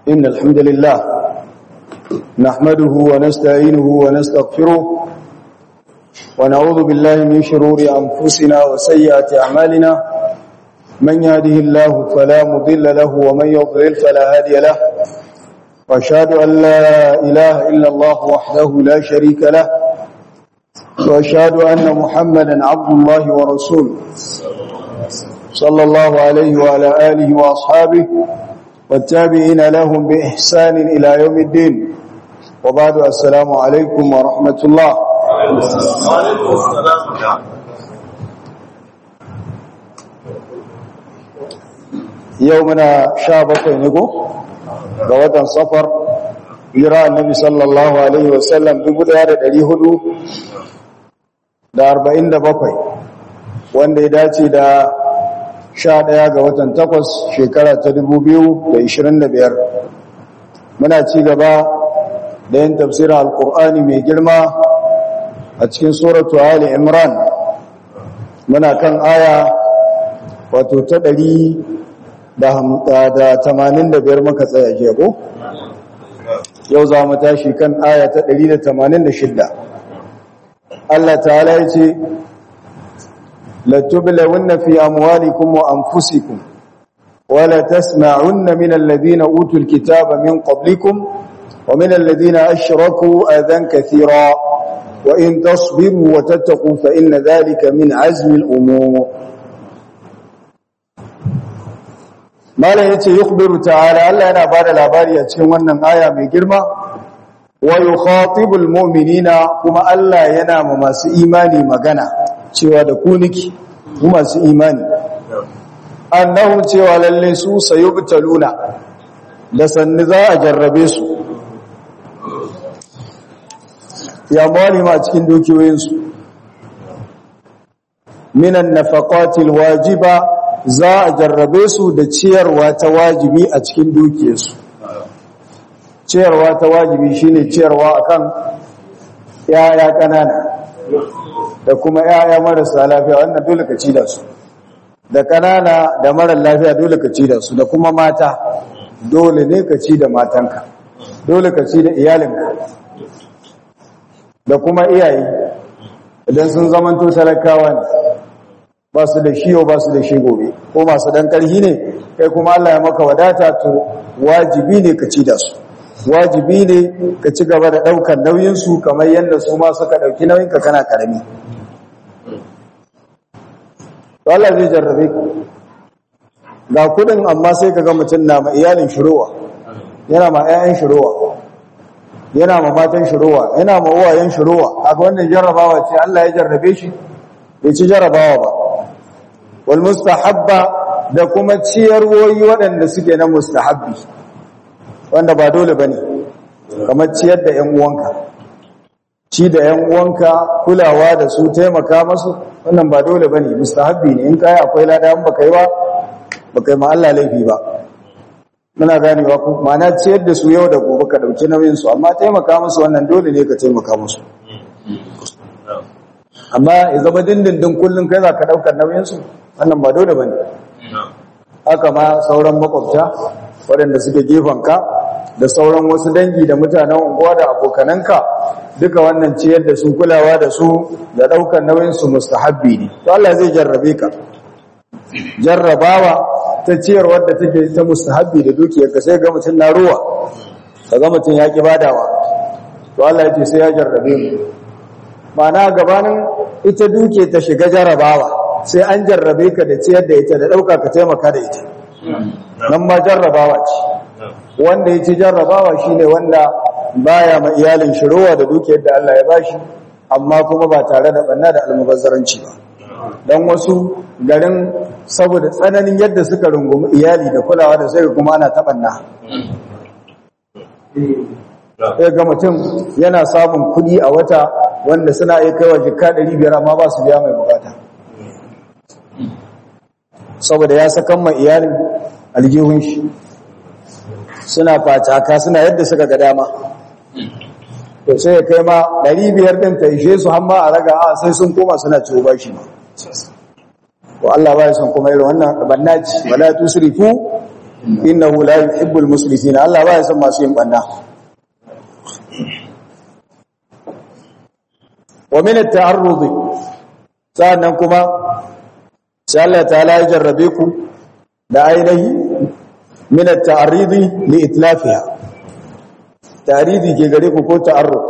إن الحمد لله نحمده ونستعينه ونستغفره ونعوذ بالله من شرور أنفسنا وسيئات أعمالنا من يهده الله فلا مضل له ومن يضلل فلا هادي له وأشهد أن لا إله إلا الله وحده لا شريك له وأشهد أن محمدا عبد الله ورسوله صلى الله عليه وعلى آله وأصحابه والتابعين لهم بإحسان إلى يوم الدين وبعد السلام عليكم ورحمة الله يومنا شابك نقو قوة صفر يرى النبي صلى الله عليه وسلم دبل هذا دليه da arba'in da bakwai wanda ya dace da sha ɗaya ga watan takwas shekara ta dubu biyu da ishirin da biyar muna ci gaba da yin tafsirin alkur'ani mai girma a cikin suratu ali imran muna kan aya wato ta ɗari da tamanin da biyar maka tsaya ke ko yau za mu tashi kan aya ta ɗari da tamanin da shidda Allah ta'ala ya ce latublawunna fi amwalikum wa anfusikum wa la tasma'unna min alladhina utul kitaba min qablikum wa min alladhina ashraku adhan kathira wa in tasbiru wa tattaqu fa inna dhalika min azmi al-umur Malam yace yukhbiru ta'ala Allah yana bada labari a cikin wannan aya mai girma wa yukhatibul mu'minina kuma Allah yana ma masu imani magana cewa da ku niki ku masu imani annahu cewa lalle su sayubtaluna da sanni za a jarrabe su ya mali ma cikin dukiyoyin su minan nafaqatil wajiba za a jarrabe su da ciyarwa ta wajibi a cikin dukiyarsu ciyarwa ta wajibi shine ciyarwa akan yaya kanana da kuma yaya marasa lafiya wannan dole ka ci da su da kanana da mara lafiya dole ka ci da su da kuma mata dole ne ka ci da matanka dole ka ci da iyalinka da kuma iyaye idan sun zamanto talakawa ne ba su da shiyo ba su da shi gobe ko masu dan karhi ne kai kuma Allah ya maka wadata to wajibi ne ka ci da su wajibi ne ka ci gaba da ɗaukar nauyinsu kamar yadda su ma suka ɗauki nauyinka kana ƙarami Allah zai jarrabe ku ga kudin amma sai ka ga mutum na ma iyalin shirowa yana ma 'ya'yan shirowa yana ma matan shirowa yana ma uwayen shirowa kaga wannan jarrabawa ce Allah ya jarrabe shi bai ci jarrabawa ba wal mustahabba da kuma ciyarwoyi waɗanda suke na mustahabbi wanda ba dole bane kamar ciyar da ƴan uwanka ci da ƴan uwanka kulawa da su taimaka masu wannan ba dole bane mustahabbi ne in kai akwai lada in baka yi ba baka yi ma Allah laifi ba muna ganewa ko ma'ana ciyar da su yau da gobe ka dauki nauyin su amma taimaka musu wannan dole ne ka taimaka musu amma ya zama dindindin kullun kai za ka daukar nauyin su wannan ba dole bane haka ma sauran makwabta waɗanda suke ka da sauran wasu dangi da mutanen unguwa da abokananka duka wannan ciyar da su kulawa da su da ɗaukar nauyinsu mustahabbi ne to Allah zai jarrabe ka jarrabawa ta ciyar wadda take ta mustahabbi da dukiyar ka sai ga mutum na ruwa ka ga mutum ya ki badawa to Allah ya ce sai ya jarrabe mu ma'ana gabanin ita duke ta shiga jarrabawa sai an jarrabe ka da ciyar da ita da ɗauka ka taimaka da ita nan ma jarrabawa ce wanda ya ci jarrabawa shi ne wanda baya ma iyalin shirowa da dukiyar da Allah ya bashi amma kuma ba tare da banna da almubazzaranci ba don wasu garin saboda tsananin yadda suka rungumi iyali da kulawa da sai kuma ana taɓanna sai ga mutum yana samun kuɗi a wata wanda suna iya kaiwa jika 500 amma ba su biya mai bukata saboda ya sakan ma iyalin aljihun shi suna fataka suna yadda suka ga dama to sai ya kai ma 500 din ta ishe su hamma a raga a sai sun koma suna ciwo bashi ko Allah ba ya son kuma irin wannan bannaci wala tusrifu innahu la yuhibbul musrifin Allah ba ya san masu yin banna wa min at-ta'arrud sa'annan kuma sai Allah ta'ala ya jarrabe ku da ainihi min at-ta'arrid li itlafiha ta'ridi ke gare ku ko ta'arrud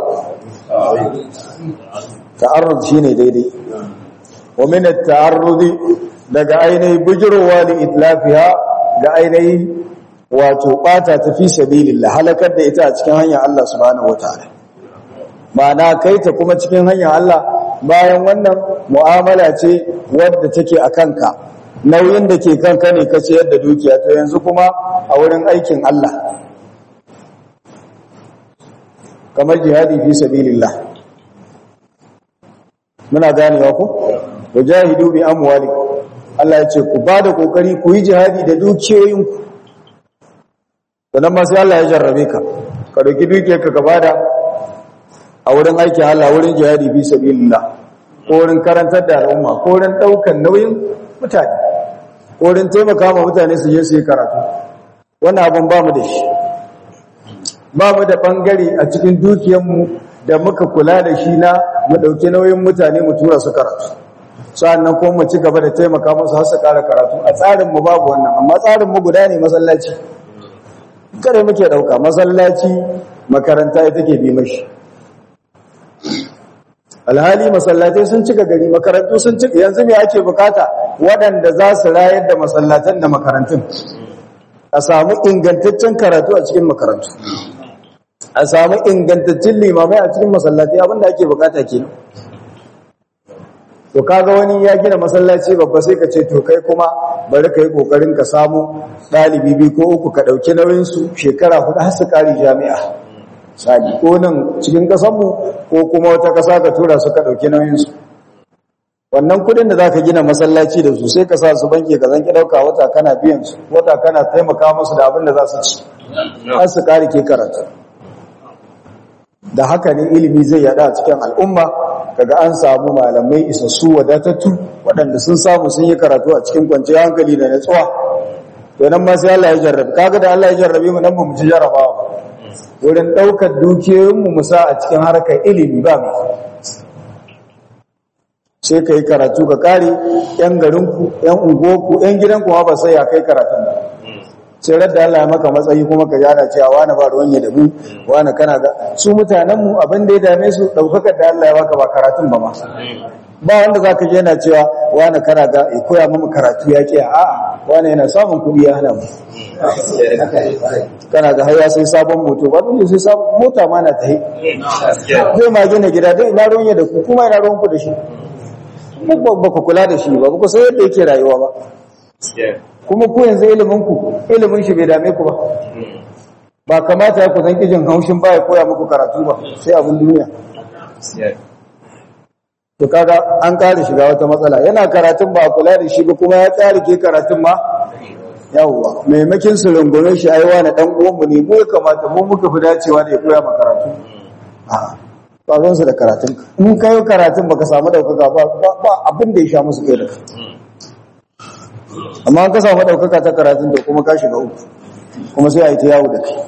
ta'arrud shine daidai wa min at-ta'arrud daga ainihi bujurowa li itlafiha ga ainihi wato bata ta fi sabilillah halakar da ita a cikin hanyar Allah subhanahu wataala ma'ana kai ta kuma cikin hanyar Allah bayan wannan mu'amala ce wadda take a kanka nauyin da ke kanka ne ka ciyar da dukiya to yanzu kuma a wurin aikin Allah kamar jihadi fi sabilillah muna ganewa ku wajahidu bi amwalikum Allah ya ce ku ba da kokari ku yi jihadi da dukiyoyinku sannan ma sai Allah ya jarrabe ka ka dauki dukiyarka ka bada a wurin aiki Allah wurin jihadi fi sabilillah ko wurin karantar da al'umma ko wurin daukan nauyin mutane ko wurin taimaka ma mutane su je su yi karatu wannan abin ba mu da shi ba mu da bangare a cikin dukiyarmu da muka kula da shi na mu dauki nauyin mutane mu tura su karatu sa'annan kuma mu ci gaba da taimaka musu har su ƙara karatu a tsarin mu babu wannan amma tsarin mu guda ne masallaci kare muke dauka masallaci makaranta ita ke bi mashi alhali masallatai sun cika gari makarantu sun cika yanzu me ake bukata waɗanda za su rayar da masallatan da makarantun a samu ingantaccen karatu a cikin makarantu a samu ingantaccen limamai a cikin masallatai abinda ake bukata kenan to kaga wani ya gina masallaci babba sai ka ce to kai kuma bari ka yi kokarin ka samu ɗalibi biyu ko uku ka ɗauki nauyinsu shekara hudu har su ƙari jami'a sani ko nan cikin ƙasanmu ko kuma wata ƙasa ka tura su ka ɗauki nauyinsu wannan kuɗin da za ka gina masallaci da su sai ka sa su banki ka zanki ɗauka wata kana biyan su wata kana taimaka musu da abin da za su ci har su ƙari ke karatu da haka ne ilimi zai yada a cikin al'umma kaga an samu malamai isassu wadatattu waɗanda sun samu sun yi karatu a cikin kwanciyar hankali da natsuwa to nan ma sai Allah ya jarrabe kaga da Allah ya jarrabe mu nan ba mu ci jarrabawa ba wurin ɗaukar dukiyoyin mu musa a cikin harkar ilimi ba mu sai kai karatu ka kare yan garinku yan unguwarku yan gidanku ma ba sai ya kai karatun ba sai radda Allah ya maka matsayi kuma ka jana cewa wani ba ruwan ya da mu wani kana ga su mutanen mu abin da ya dame su daukakar da Allah ya baka ba karatun ba ma ba wanda zaka je yana cewa wani kana ga ya koya mu karatu ya ke a wani yana samun kuɗi ya hana mu kana ga har ya sai sabon moto ba dole sai sabon mota ma na tahi zai ma gina gida dai ina ruwan ya da ku kuma ina ruwan ku da shi ba ku kula da shi ba ku sai yadda yake rayuwa ba kuma ku yanzu iliminku ilimin shi bai dame ku ba ba kamata ya kusan kijin haushin ba ya koya muku karatu ba sai abin duniya to kaga an kare shiga wata matsala yana karatun ba kula da shi ba kuma ya tsari ke karatun ma yawwa maimakin su rungume shi aiwa na dan uwanmu ne mu ya kamata mu muka fi dacewa da ya koya ma karatu a ba zan su da karatun in kai karatun baka samu daukaka ba ba abin da ya sha musu kai da kai amma ka samu ɗaukaka ta karatun da kuma ka shiga uku kuma sai a yi ta yawo da kai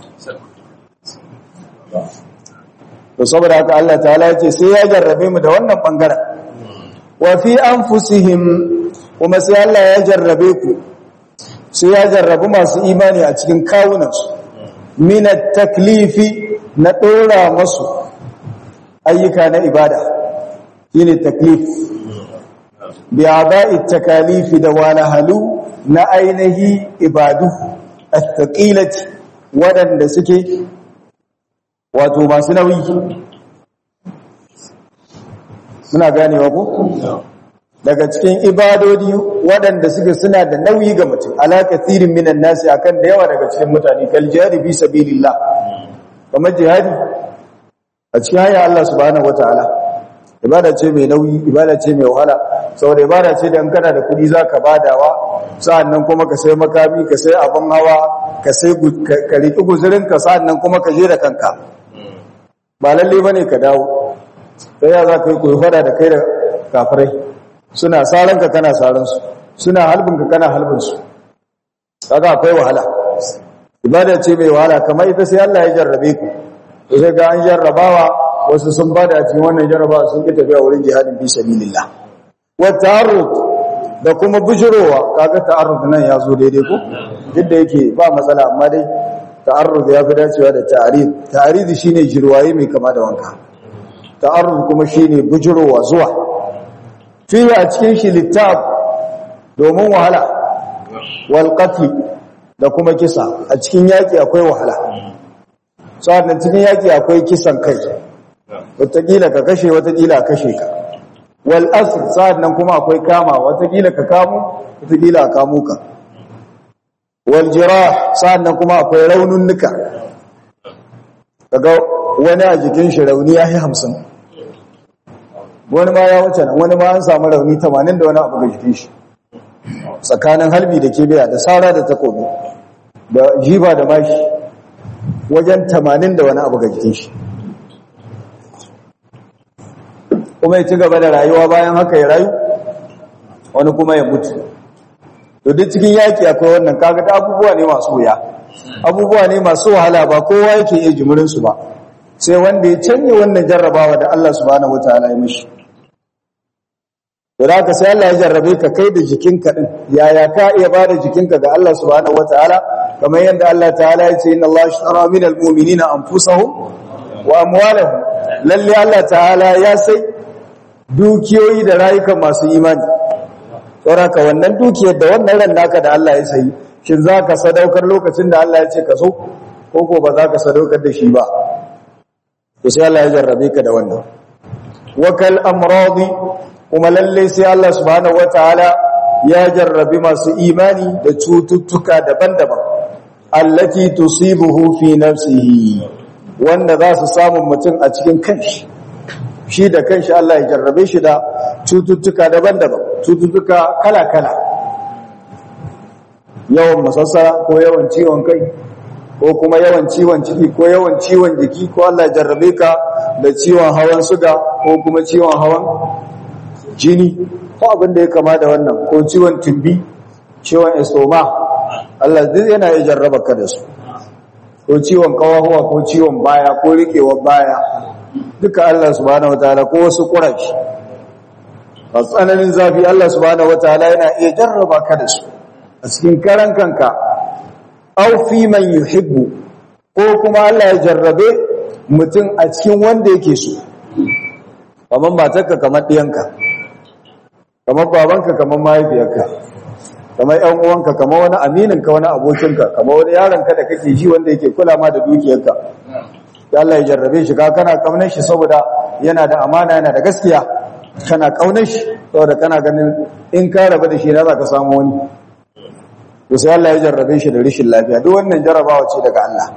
to saboda haka Allah ta'ala ya ce sai ya jarrabe mu da wannan bangaren wa fi anfusihim kuma sai Allah ya jarrabe ku sai ya jarrabu masu imani a cikin kawunansu min taklifi na dora masu ayyuka na ibada shine taklif bi ada'i takalifi da walahalu na ainihi ibadu at-taqilati wadanda suke wato masu nauyi muna ganewa ko daga cikin ibadodi waɗanda suke suna da nauyi ga mutum ala kathirin minan nasi akan da yawa daga cikin mutane kal jihadi fi sabilillah kamar jihadi a cikin hanyar Allah subhanahu wataala ibada ce mai nauyi ibada ce mai wahala saboda ibada ce da in kana da kuɗi zaka badawa sa'annan kuma ka sai makami ka sai abin hawa ka sai ka riki guzurin ka sa'annan kuma ka je da kanka ba lalle bane ka dawo sai ya zaka yi koyi fada da kai da kafirai suna saran ka kana saran su suna halbin ka kana halbin su kaga akwai wahala ibada ce mai wahala kamar ita sai Allah ya jarrabe ku to sai ga an jarrabawa wasu sun bada cikin wannan jarrabawa sun ki tafiya wurin jihadin fi sabilillah wa ta'arrud da kuma bujurowa kaga ta'arrud nan ya zo daidai ko duk da yake ba matsala amma dai ta'arrud ya fi dacewa da ta'arid ta'arid shine jirwaye mai kama da wanka ta'arrud kuma shine bujurowa zuwa fi a cikin shi littab domin wahala wal qatl da kuma kisa a cikin yaki akwai wahala sa'an cikin yaki akwai kisan kai wataƙila ka kashe wataƙila kashe ka wal asr sa'an nan kuma akwai kama wataƙila ka kamu wataƙila a kamo ka wal jirah sa'an nan kuma akwai raununnuka kaga wani a jikin shi rauni ya yi hamsin wani ma ya wuce nan wani ma an samu rauni tamanin da wani abu ga jikin shi tsakanin halbi da kibiya da sara da takobi da jiba da mashi wajen tamanin da wani abu ga jikin shi kuma ya ci gaba da rayuwa bayan haka ya rayu wani kuma ya mutu to duk cikin yaki akwai wannan kaga da abubuwa ne masu wuya abubuwa ne masu wahala ba kowa yake iya jimurin su ba sai wanda ya canye wannan jarrabawa da Allah subhanahu wataala ya mishi da ka sai Allah ya jarrabe ka kai da jikinka din yaya ka iya bada jikinka ga Allah subhanahu wataala kamar yadda Allah ta'ala ya ce inna Allah ashtara minal mu'minina anfusahum wa amwalahum lalle Allah ta'ala ya sai dukiyoyi da rayukan masu imani saboda wannan dukiyar da wannan ran naka da Allah ya sayi shin zaka sadaukar lokacin da Allah ya ce ka so ko ko ba za ka sadaukar da shi ba to sai Allah ya jarrabe ka da wannan wakal amradi kuma lalle sai Allah subhanahu wataala ya jarrabi masu imani da cututtuka daban-daban allati tusibuhu fi nafsihi wanda za su samu mutum a cikin kanshi shi da kanshi Allah ya jarrabe shi da cututtuka daban-daban cututtuka kala-kala yawan masassara ko yawan ciwon kai ko kuma yawan ciwon ciki ko yawan ciwon jiki ko Allah ya jarrabe ka da ciwon hawan suga ko kuma ciwon hawan jini ko abin da ya kama da wannan ko ciwon tumbi ciwon estoma Allah duk yana ya jarraba ka da su ko ciwon kawahuwa ko ciwon baya ko rikewar baya duka Allah subhanahu wataala ko wasu kurashi a tsananin zafi Allah subhanahu wataala yana iya jarraba ka da su a cikin karan kanka aw fi man yuhibbu ko kuma Allah ya jarrabe mutum a cikin wanda yake so kamar matarka kamar ɗiyanka kamar babanka kamar mahaifiyarka kamar ƴan uwanka kamar wani amininka wani abokinka kamar wani yaronka da kake ji wanda yake kula ma da dukiyarka ya Allah ya jarrabe shi ka kana kaunar shi saboda yana da amana yana da gaskiya kana kaunar shi saboda kana ganin in ka rabu da shi na za ka samu wani to sai Allah ya jarrabe shi da rashin lafiya duk wannan jarrabawa ce daga Allah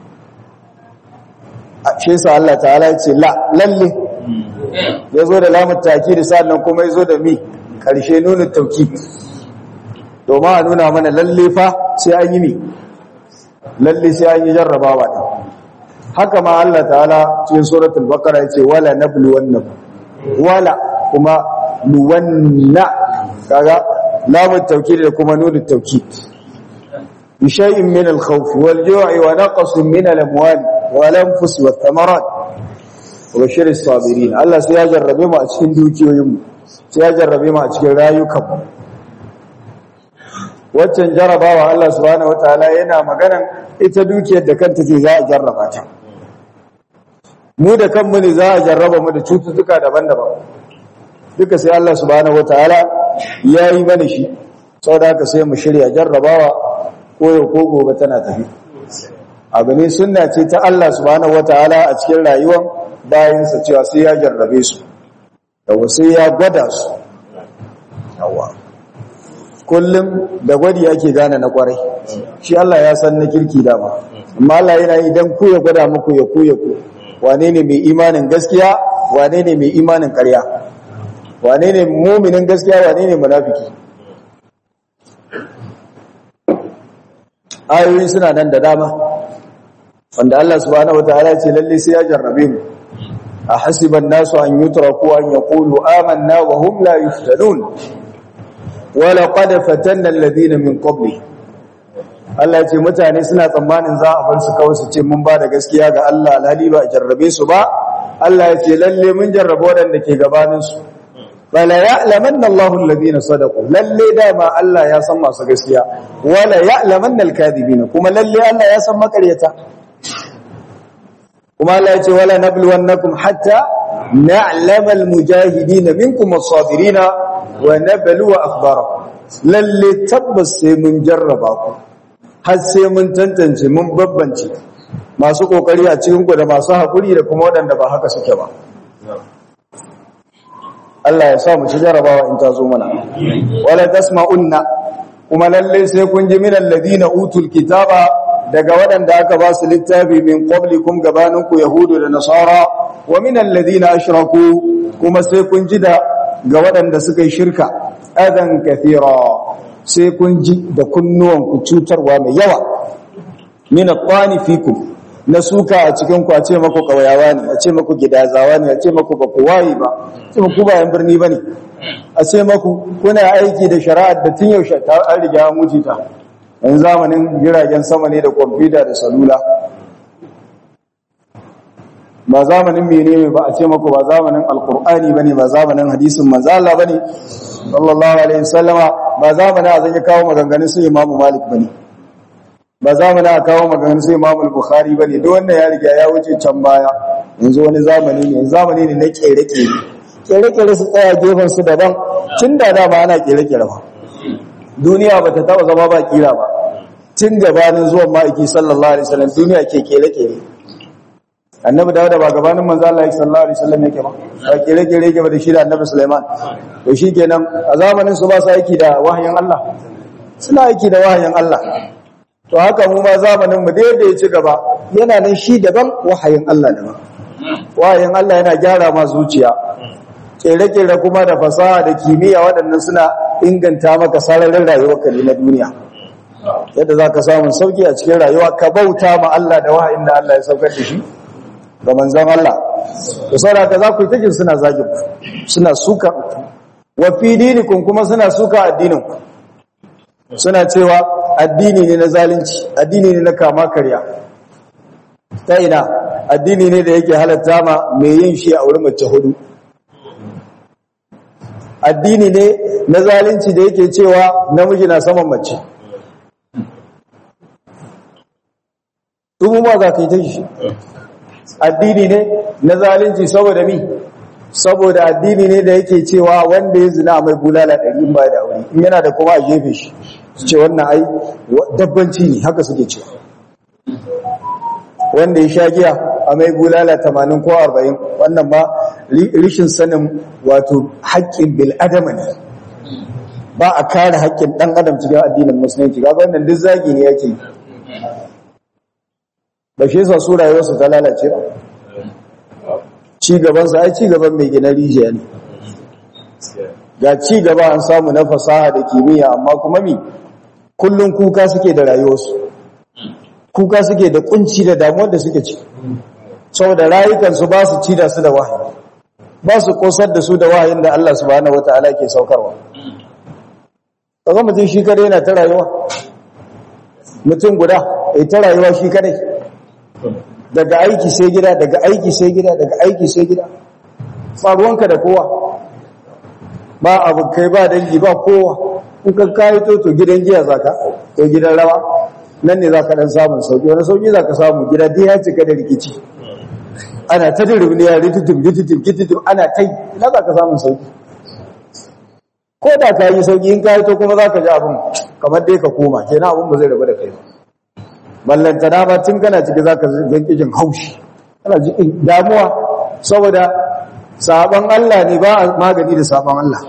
a ce sa Allah ta'ala ya ce la lalle ya zo da lamun takidi sannan kuma ya zo da mi karshe nuna tauki domin a nuna mana lalle fa sai an yi mi lalle sai an yi jarrabawa din haka ma Allah ta'ala cikin suratul baqara yace wala nabluwannakum wala kuma luwanna kaga lamun tawkid da kuma nunu tawkid bi shay'in min al-khawf wal-ju'i wa naqsin min al-amwal wal-anfus wath-thamarat wa bashir as-sabirin Allah sai ya jarrabe mu a cikin dukiyoyin mu sai ya jarrabe mu a cikin rayukan mu waccan jarrabawa Allah subhanahu wataala yana maganan ita dukiyar da kanta ce za a jarraba ta mu da kanmu ne za a jarraba mu da cututtuka daban-daban duka sai Allah subhanahu wataala ya yi mana shi saboda haka sai mu shirya jarrabawa koyo ko gobe tana tafi abu ne sunna ce ta Allah subhanahu wataala a cikin rayuwar bayansa cewa sai ya jarrabe su yawa sai ya gwada su yawa kullum da gwadi ake gane na kwarai shi Allah ya san na kirki dama amma Allah yana yi dan ku ya gwada muku ya ku ya ku wane ne mai imanin gaskiya wane ne mai imanin ƙarya wane ne muminin gaskiya wane ne munafiki ayoyi suna nan da dama wanda Allah subhanahu wataala ce lalle sai ya jarrabe mu a hasiban nasu an yutraku an yaqulu amanna wa hum la yuftanun wa laqad fatanna alladhina min qabli Allah ce mutane suna tsammanin za a bar su kawai su ce mun ba da gaskiya ga Allah alhali ba a jarrabe su ba Allah ya ce lalle mun jarrabe waɗanda ke gabanin su bala ya'lamanna Allahu alladhina sadaqu lalle dama Allah ya san masu gaskiya wala ya'lamanna al-kadhibina kuma lalle Allah ya san makaryata kuma Allah ya ce wala nabluwannakum hatta na'lama al-mujahidin minkum as-sabirin wa nabluwa akhbarakum lalle tabbas sai mun jarraba ku har sai mun tantance mun babbance masu kokari a cikin ku da masu hakuri da kuma waɗanda ba haka suke ba Allah ya sa mu ci jarrabawa in ta zo mana wala tasma'unna kuma lalle sai kun ji min alladhina utul kitaba daga waɗanda aka ba su littafi min qablikum gabaninku yahudu da nasara wa min alladhina ashraku kuma sai kun ji da ga waɗanda suka yi shirka adan kathira sai kun ji da kunnuwanku cutarwa mai yawa min at-tani fikum na suka a cikin ku a ce maku kawayawa ne a ce maku gidazawa ne a ce maku ba ku wayi ba a ce maku bayan birni bane a ce maku kuna aiki da shari'ar da tun yaushe ta an riga an wuce ta yan zamanin jiragen sama ne da kwamfuta da salula ba zamanin menene ba a ce maku ba zamanin alkur'ani bane ba zamanin hadisin manzo Allah bane sallallahu alaihi wasallama ba zamanin a zan kawo maganganun su imamu malik bane ba zamanin a kawo maganganun su imamu bukhari bane duk wanda ya riga ya wuce can baya yanzu wani zamani ne zamani ne na kere-kere kere-kere su tsaya gefen su daban tun da dama ana kere-kere ba duniya ba ta taba zama ba kira ba tun gabanin zuwan ma'aiki sallallahu alaihi wasallam duniya ke kere-kere annabi dawuda ba gabanin manzo Allah sallallahu alaihi wasallam yake ba ba kere-kere yake ba da shi da annabi Sulaiman to shikenan a zamanin su ba su aiki da wahayin Allah suna aiki da wahayin Allah to haka mu ma zamanin mu da ya ci gaba yana nan shi daban wahayin Allah daban wahayin Allah yana gyara ma zuciya kere-kere kuma da fasaha da kimiyya waɗannan suna inganta maka sararin rayuwarka ne na duniya yadda za ka samun sauki a cikin rayuwa ka bauta ma Allah da wahayin da Allah ya saukar da shi ga manzon Allah da sauraka za ku yi tajin suna zagin suna suka wa fi dinikum kuma suna suka addinin suna cewa addini ne na zalunci addini ne na kama karya ta ina addini ne da yake halatta ma mai yin shi a wurin mace hudu addini ne na zalunci da yake cewa namiji na saman mace dubu ma za ka yi ta shi addini ne na zalunci saboda mi saboda addini ne da yake cewa wanda ya zina mai bulala ɗari ba da wuri in yana da kuma a gefe shi su ce wannan ai dabbanci ne haka suke cewa wanda ya sha giya a mai bulala tamanin ko arba'in wannan ba rishin sanin wato haƙƙin bil'adama ne ba a kare haƙƙin ɗan adam cikin addinin musulunci ga wannan duk zagi ne yake ba shi yasa su rayuwarsu ta lalace ba ci gabansa ai ci gaban mai gina rijiya ne ga ci gaba an samu na fasaha da kimiyya amma kuma mi kullum kuka suke da rayuwarsu kuka suke da kunci da damuwar da suke ci saboda rayukansu ba su ci da su da wahayi ba su kosar da su da wahayin da Allah subhanahu wataala ke saukarwa kaga mutum shi kadai yana ta rayuwa mutum guda ya ta rayuwa shi kadai daga aiki sai gida daga aiki sai gida daga aiki sai gida faruwanka da kowa ba abokai ba dangi ba kowa in ka kayi to to gidan giya zaka ko gidan rawa nan ne zaka dan samun sauki wani sauki zaka samu gida dai ya cika da rikici ana ta dirbiya ritutum ritutum ritutum ana ta ina zaka samun sauki ko da ka yi sauki in kayi to kuma zaka ji abin kamar dai ka koma kenan abin ba zai rabu da kai ba ballantana ba tun kana ciki za ka zanki jin haushi kana jikin damuwa saboda sabon Allah ne ba magani da sabon Allah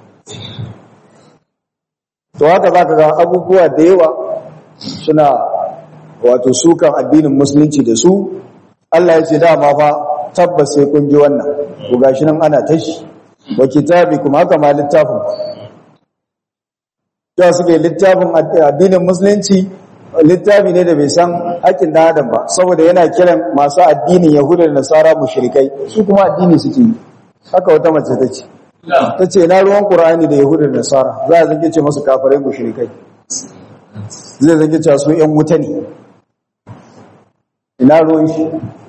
to haka za ka ga abubuwa da yawa suna wato sukan addinin musulunci da su Allah ya ce dama fa tabbas sai kun ji wannan ku gashi nan ana tashi wa kitabi kuma haka ma littafin da suke littafin addinin musulunci littafi ne da bai san haƙƙin ɗan adam ba saboda yana kiran masu addinin yahuda da nasara mushrikai su kuma addini suke yi haka wata mace ta ce ta ce na ruwan ƙur'ani da yahuda da nasara za a zanke ce masu kafirai mushrikai zai zage cewa su ‘yan wuta ne ina ruwan shi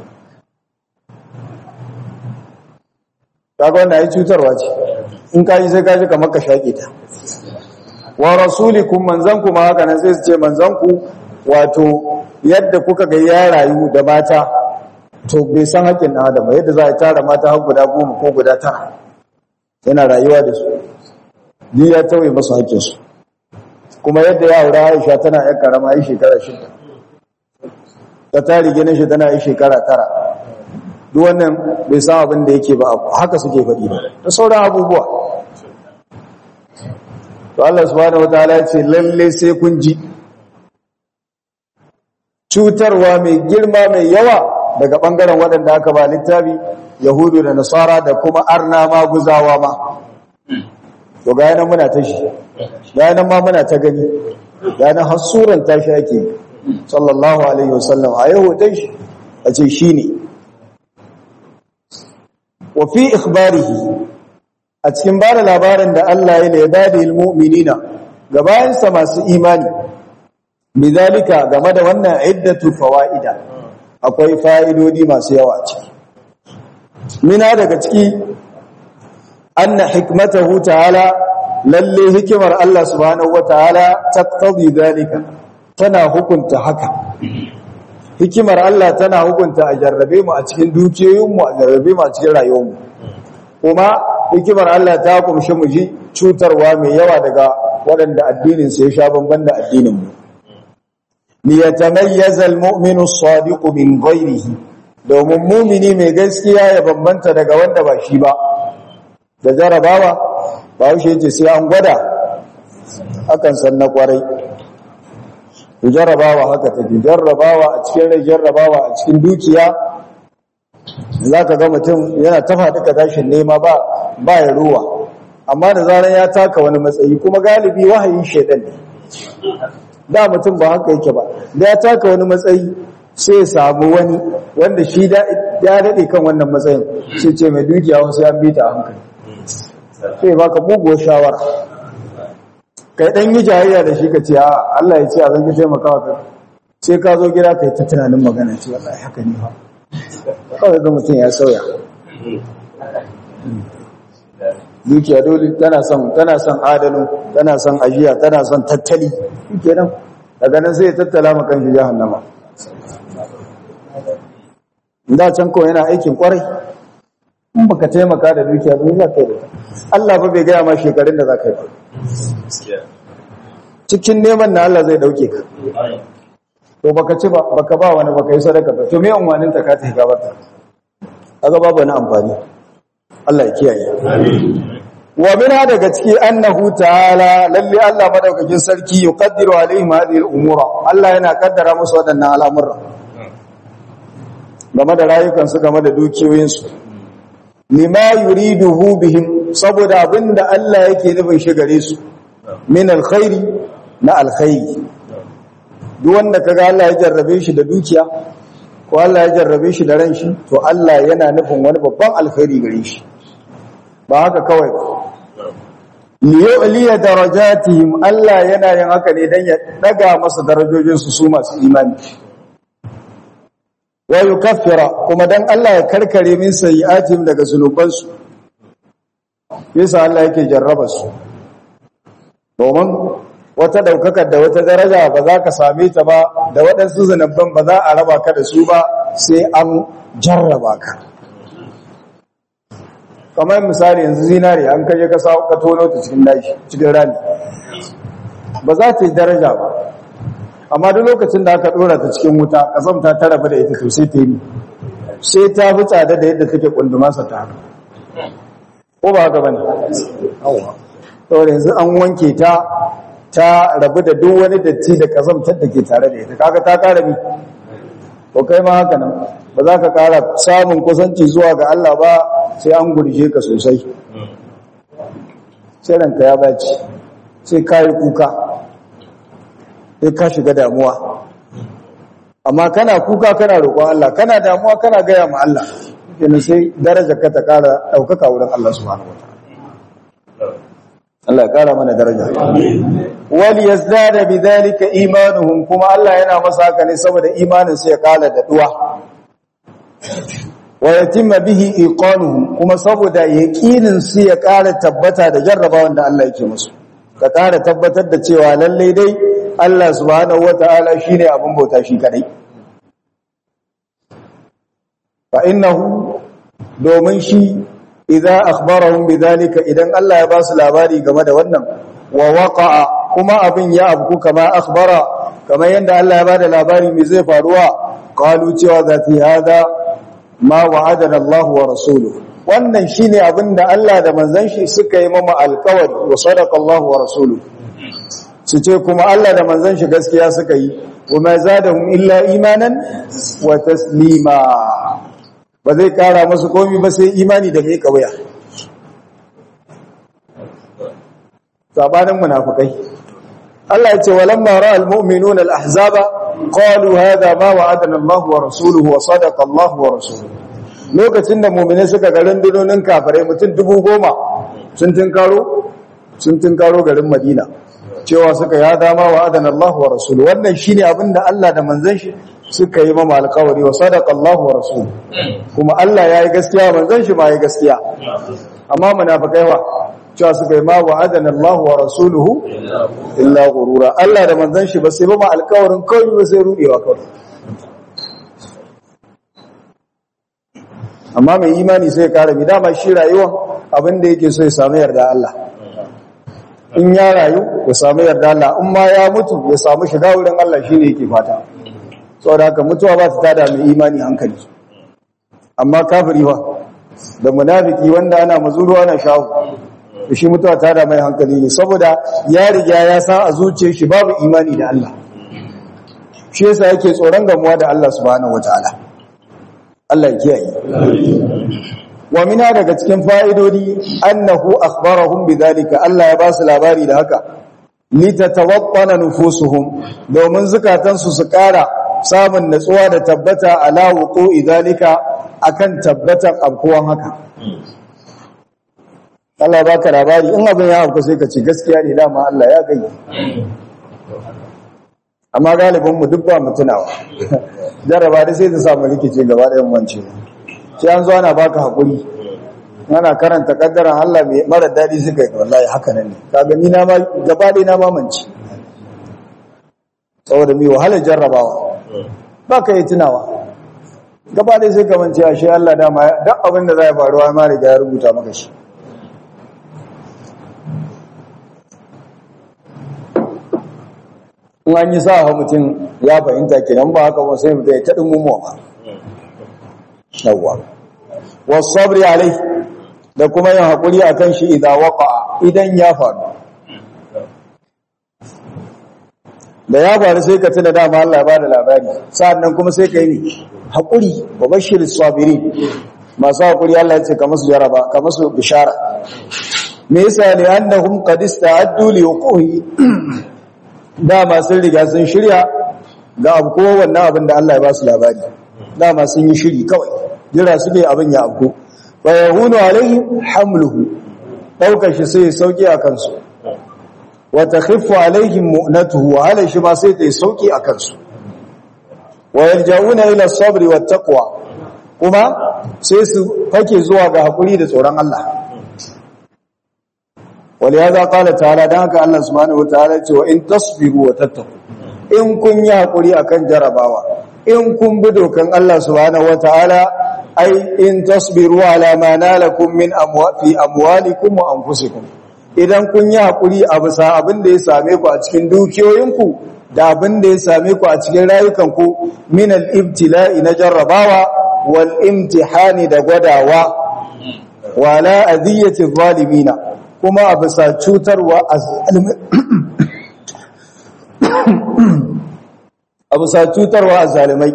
kaga wanda ya cutarwa ce in ka yi sai ka ji kamar ka shaƙe ta wa rasulikum manzanku ma haka nan sai su ce manzanku wato yadda kuka ga ya rayu da mata to bai san haƙƙin ɗan adam yadda za a tara mata har guda goma ko guda tara yana rayuwa da su duk ya tauye masu haƙƙinsu kuma yadda ya aura Aisha tana ƴan karama yi shekara shida ta tari ginin shi tana yi shekara tara duk wannan bai san abin da yake ba haka suke faɗi ba da sauran abubuwa to Allah subhanahu wataala ya ce lalle sai kun ji cutarwa mai girma mai yawa daga bangaren waɗanda aka ba littafi yahudu da nasara da kuma arna ma guzawa ma to ga yanan muna ta shi ga yanan ma muna ta gani ga yanan hasuran ta shi ake sallallahu alaihi wasallam a yau dai shi a ce shi ne wa fi ikhbarihi a cikin ba da labarin da Allah ya laibadi ilmu'minina ga bayansa masu imani bizalika game da wannan iddatu fawaida akwai fa'idodi masu yawa ciki mina daga ciki anna hikmatahu ta'ala lalle hikimar Allah subhanahu wataala taqtadi zalika tana hukunta haka hikimar Allah tana hukunta a jarrabe mu a cikin dukiyoyinmu a jarrabe mu a cikin rayuwarmu kuma hikimar Allah ta kumshi mu ji cutarwa mai yawa daga waɗanda addinin su ya sha bamban da addinin mu li yatamayyaza almu'minu as-sadiqu min ghayrihi domin mumini mai gaskiya ya bambanta daga wanda ba shi ba da jarabawa ba wuce yace sai an gwada akan san na kwarai jarrabawa haka take jarrabawa a cikin rai jarrabawa a cikin dukiya za ka ga mutum yana tafa duka tashin nema ba ba ya ruwa amma da zarar ya taka wani matsayi kuma galibi wahayin shedan ne da mutum ba haka yake ba da ya taka wani matsayi sai ya samu wani wanda shi ya daɗe kan wannan matsayin sai ce mai dukiya wasu ya bita a hankali sai baka buguwar shawara kai dan yi jayayya da shi ka ce a Allah ya ce a zan ki taimakawa ka sai ka zo gida kai ta tunanin magana ce wallahi haka ne fa kawai ga mutum ya sauya dukiya dole tana son tana son adalu tana son ajiya tana son tattali kenan daga nan sai ya tattala maka shi jahannama da can ko yana aikin kwarai in baka taimaka da dukiya ba za ka yi da Allah ba bai gaya ma shekarun da za ka yi ba cikin neman na Allah zai dauke ka to baka ci ba baka ba wani baka yi sadaka ba to me amfanin ta ka ta gabar ta kaga babu wani amfani Allah ya kiyaye wa min daga ciki annahu ta'ala lalle Allah madaukakin sarki yuqaddiru alaihim hadhihi al-umura Allah yana kaddara musu waɗannan al'amuran game da rayukansu game da dukiyoyinsu lima yuriduhu bihim saboda abinda Allah yake nufin shi gare su min alkhairi na alkhairi duk wanda kaga Allah ya jarrabe shi da dukiya ko Allah ya jarrabe shi da ran shi to Allah yana nufin wani babban alkhairi gare shi ba haka kawai ba liyu'liya darajatihim Allah yana yin haka ne dan ya daga masa darajojin su su masu imani wa yukaffira kuma dan Allah ya karkare min sayi'atihim daga zunubansu yasa Allah yake jarraba su domin wata daukakar da wata daraja ba za ka same ta ba da waɗansu zunuban ba za a raba ka da su ba sai an jarraba ka kamar misali yanzu zinari an kaje ka sa ka tono ta cikin dashi cikin rami ba za ta yi daraja ba amma duk lokacin da aka dora ta cikin wuta kasamta ta rabu da ita to sai ta yi sai ta fi tsada da yadda take kundumarsa ta haka ko ba haka bane saboda yanzu an wanke ta ta rabu da duk wani datti da kasamtar da ke tare da ita kaga ta kara mi ko kai ma haka nan ba za ka kara samun kusanci zuwa ga Allah ba sai an gurje ka sosai sai ranka ya baci sai ka yi kuka sai ka shiga damuwa amma kana kuka kana roƙon Allah kana damuwa kana gaya ma Allah kenan sai daraja ka ta kara ɗaukaka wurin Allah subhanahu wataala Allah ya kara mana daraja wal yazdada bidhalika imanuhum kuma Allah yana masa haka ne saboda imanin su ya kala da duwa wa yatimma bihi iqanuhum kuma saboda yaqinin su ya kara tabbata da jarrabawan da Allah yake musu ka kara tabbatar da cewa lalle dai Allah subhanahu wataala shine abin bauta shi kadai fa innahu domin shi idza akhbarahum bidhalika idan Allah ya ba su labari game da wannan wa waqa'a kuma abin ya abku kama akhbara kamar yanda Allah ya bada labari me zai faruwa qalu cewa zati hada ma wa'adana Allah wa rasuluhu wannan shine abin da Allah da manzon shi suka yi mama alkawari wa sadaqa Allah wa rasuluhu su ce kuma Allah da manzon shi gaskiya suka yi wa ma zadahum illa imanan wa taslima ba zai kara masu komi ba sai imani da mai kawaya sabanin munafikai Allah ya ce walamma ra'al mu'minuna al-ahzaba qalu hadha ma wa'adana Allah wa rasuluhu wa sadaqa Allah wa rasuluhu lokacin da mu'mini suka ga rundunonin kafirai mutum dubu goma sun tinkaro sun tinkaro garin Madina cewa suka ya dama wa'adana Allah wa rasuluhu wannan shine abinda Allah da manzon shi suka yi mama alkawari wa sadaqa Allah wa rasul kuma Allah yayi gaskiya manzon shi ma yayi gaskiya amma munafikai wa cewa suka yi ma wa'adana Allah wa rasuluhu illa ghurura Allah da manzon shi ba sai ba alkawarin kawai ba sai rudewa kawai amma mai imani sai kare mi dama shi rayuwa abinda yake so ya samu yarda Allah in ya rayu ya samu yarda Allah in ma ya mutu ya samu shiga wurin Allah shine yake fata saboda haka mutuwa ba ta tada mai imani hankali amma kafiri ba da munafiki wanda ana mazuru ana shahu da shi mutuwa ta da mai hankali ne saboda ya riga ya sa a zuciyar shi babu imani da Allah shi yasa yake tsoron gamuwa da Allah subhanahu wataala Allah ya kiyaye wa mina daga cikin fa'idodi annahu akhbarahum bidhalika Allah ya ba su labari da haka litatawattana nufusuhum domin zukatansu su kara samun natsuwa da tabbata ala wuqu'i zalika akan tabbatan abkuwan haka Allah baka labari in abin ya auku sai ka ce gaskiya ne dama Allah ya gani amma galibin mu duk ba mu tunawa jaraba da sai ta samu rikice gaba da yammanci sai an zo ana baka hakuri ana karanta kaddaran Allah mai mara dadi suka yi wallahi haka nan ne kaga ni na ma gaba da na mamanci saboda mai wahalar jarrabawa ba ka yi tunawa gaba ɗaya sai kamance a shi Allah dama duk abin da za ya faruwa ma riga ya rubuta maka shi in an yi sa ha mutum ya fahimta kenan ba haka ba sai mutum ya taɗin mummuwa ba yawwa wasu sabri alai da kuma yin haƙuri a kan shi idan waka idan ya faru da ya faru sai ka tuna dama Allah ya bada labari sa'annan kuma sai ka yi haƙuri wa bashir sabiri masu haƙuri Allah ya ce ka musu jaraba ka musu bishara me yasa ne annahum qad ista'addu li wuquhi dama sun riga sun shirya ga abu ko wannan abin da Allah ya ba su labari dama sun yi shiri kawai jira suke abin ya abu fa yahunu alaihi hamluhu daukar shi sai sauki a kansu wa takhiffu alaihim mu'natuhu wa ala shi ma sai ta sauki a kansu wa yarja'una ila sabri wat taqwa kuma sai su fake zuwa ga hakuri da tsoron Allah ولهذا قال تعالى دانك الله سبحانه وتعالى وإن تصبروا وتتقوا إن كن يحقري أكن جرباوا إن كن بدو كان الله سبحانه وتعالى أي إن تصبروا على ما نالكم من أموال في أموالكم وأنفسكم idan kun yi haƙuri a bisa abin da ya same ku a cikin dukiyoyinku da abin da ya same ku a cikin rayukanku min al-ibtila'i na jarrabawa wal imtihani da gwadawa wala adiyati zalimina kuma a bisa cutarwa a bisa cutarwa a zalimai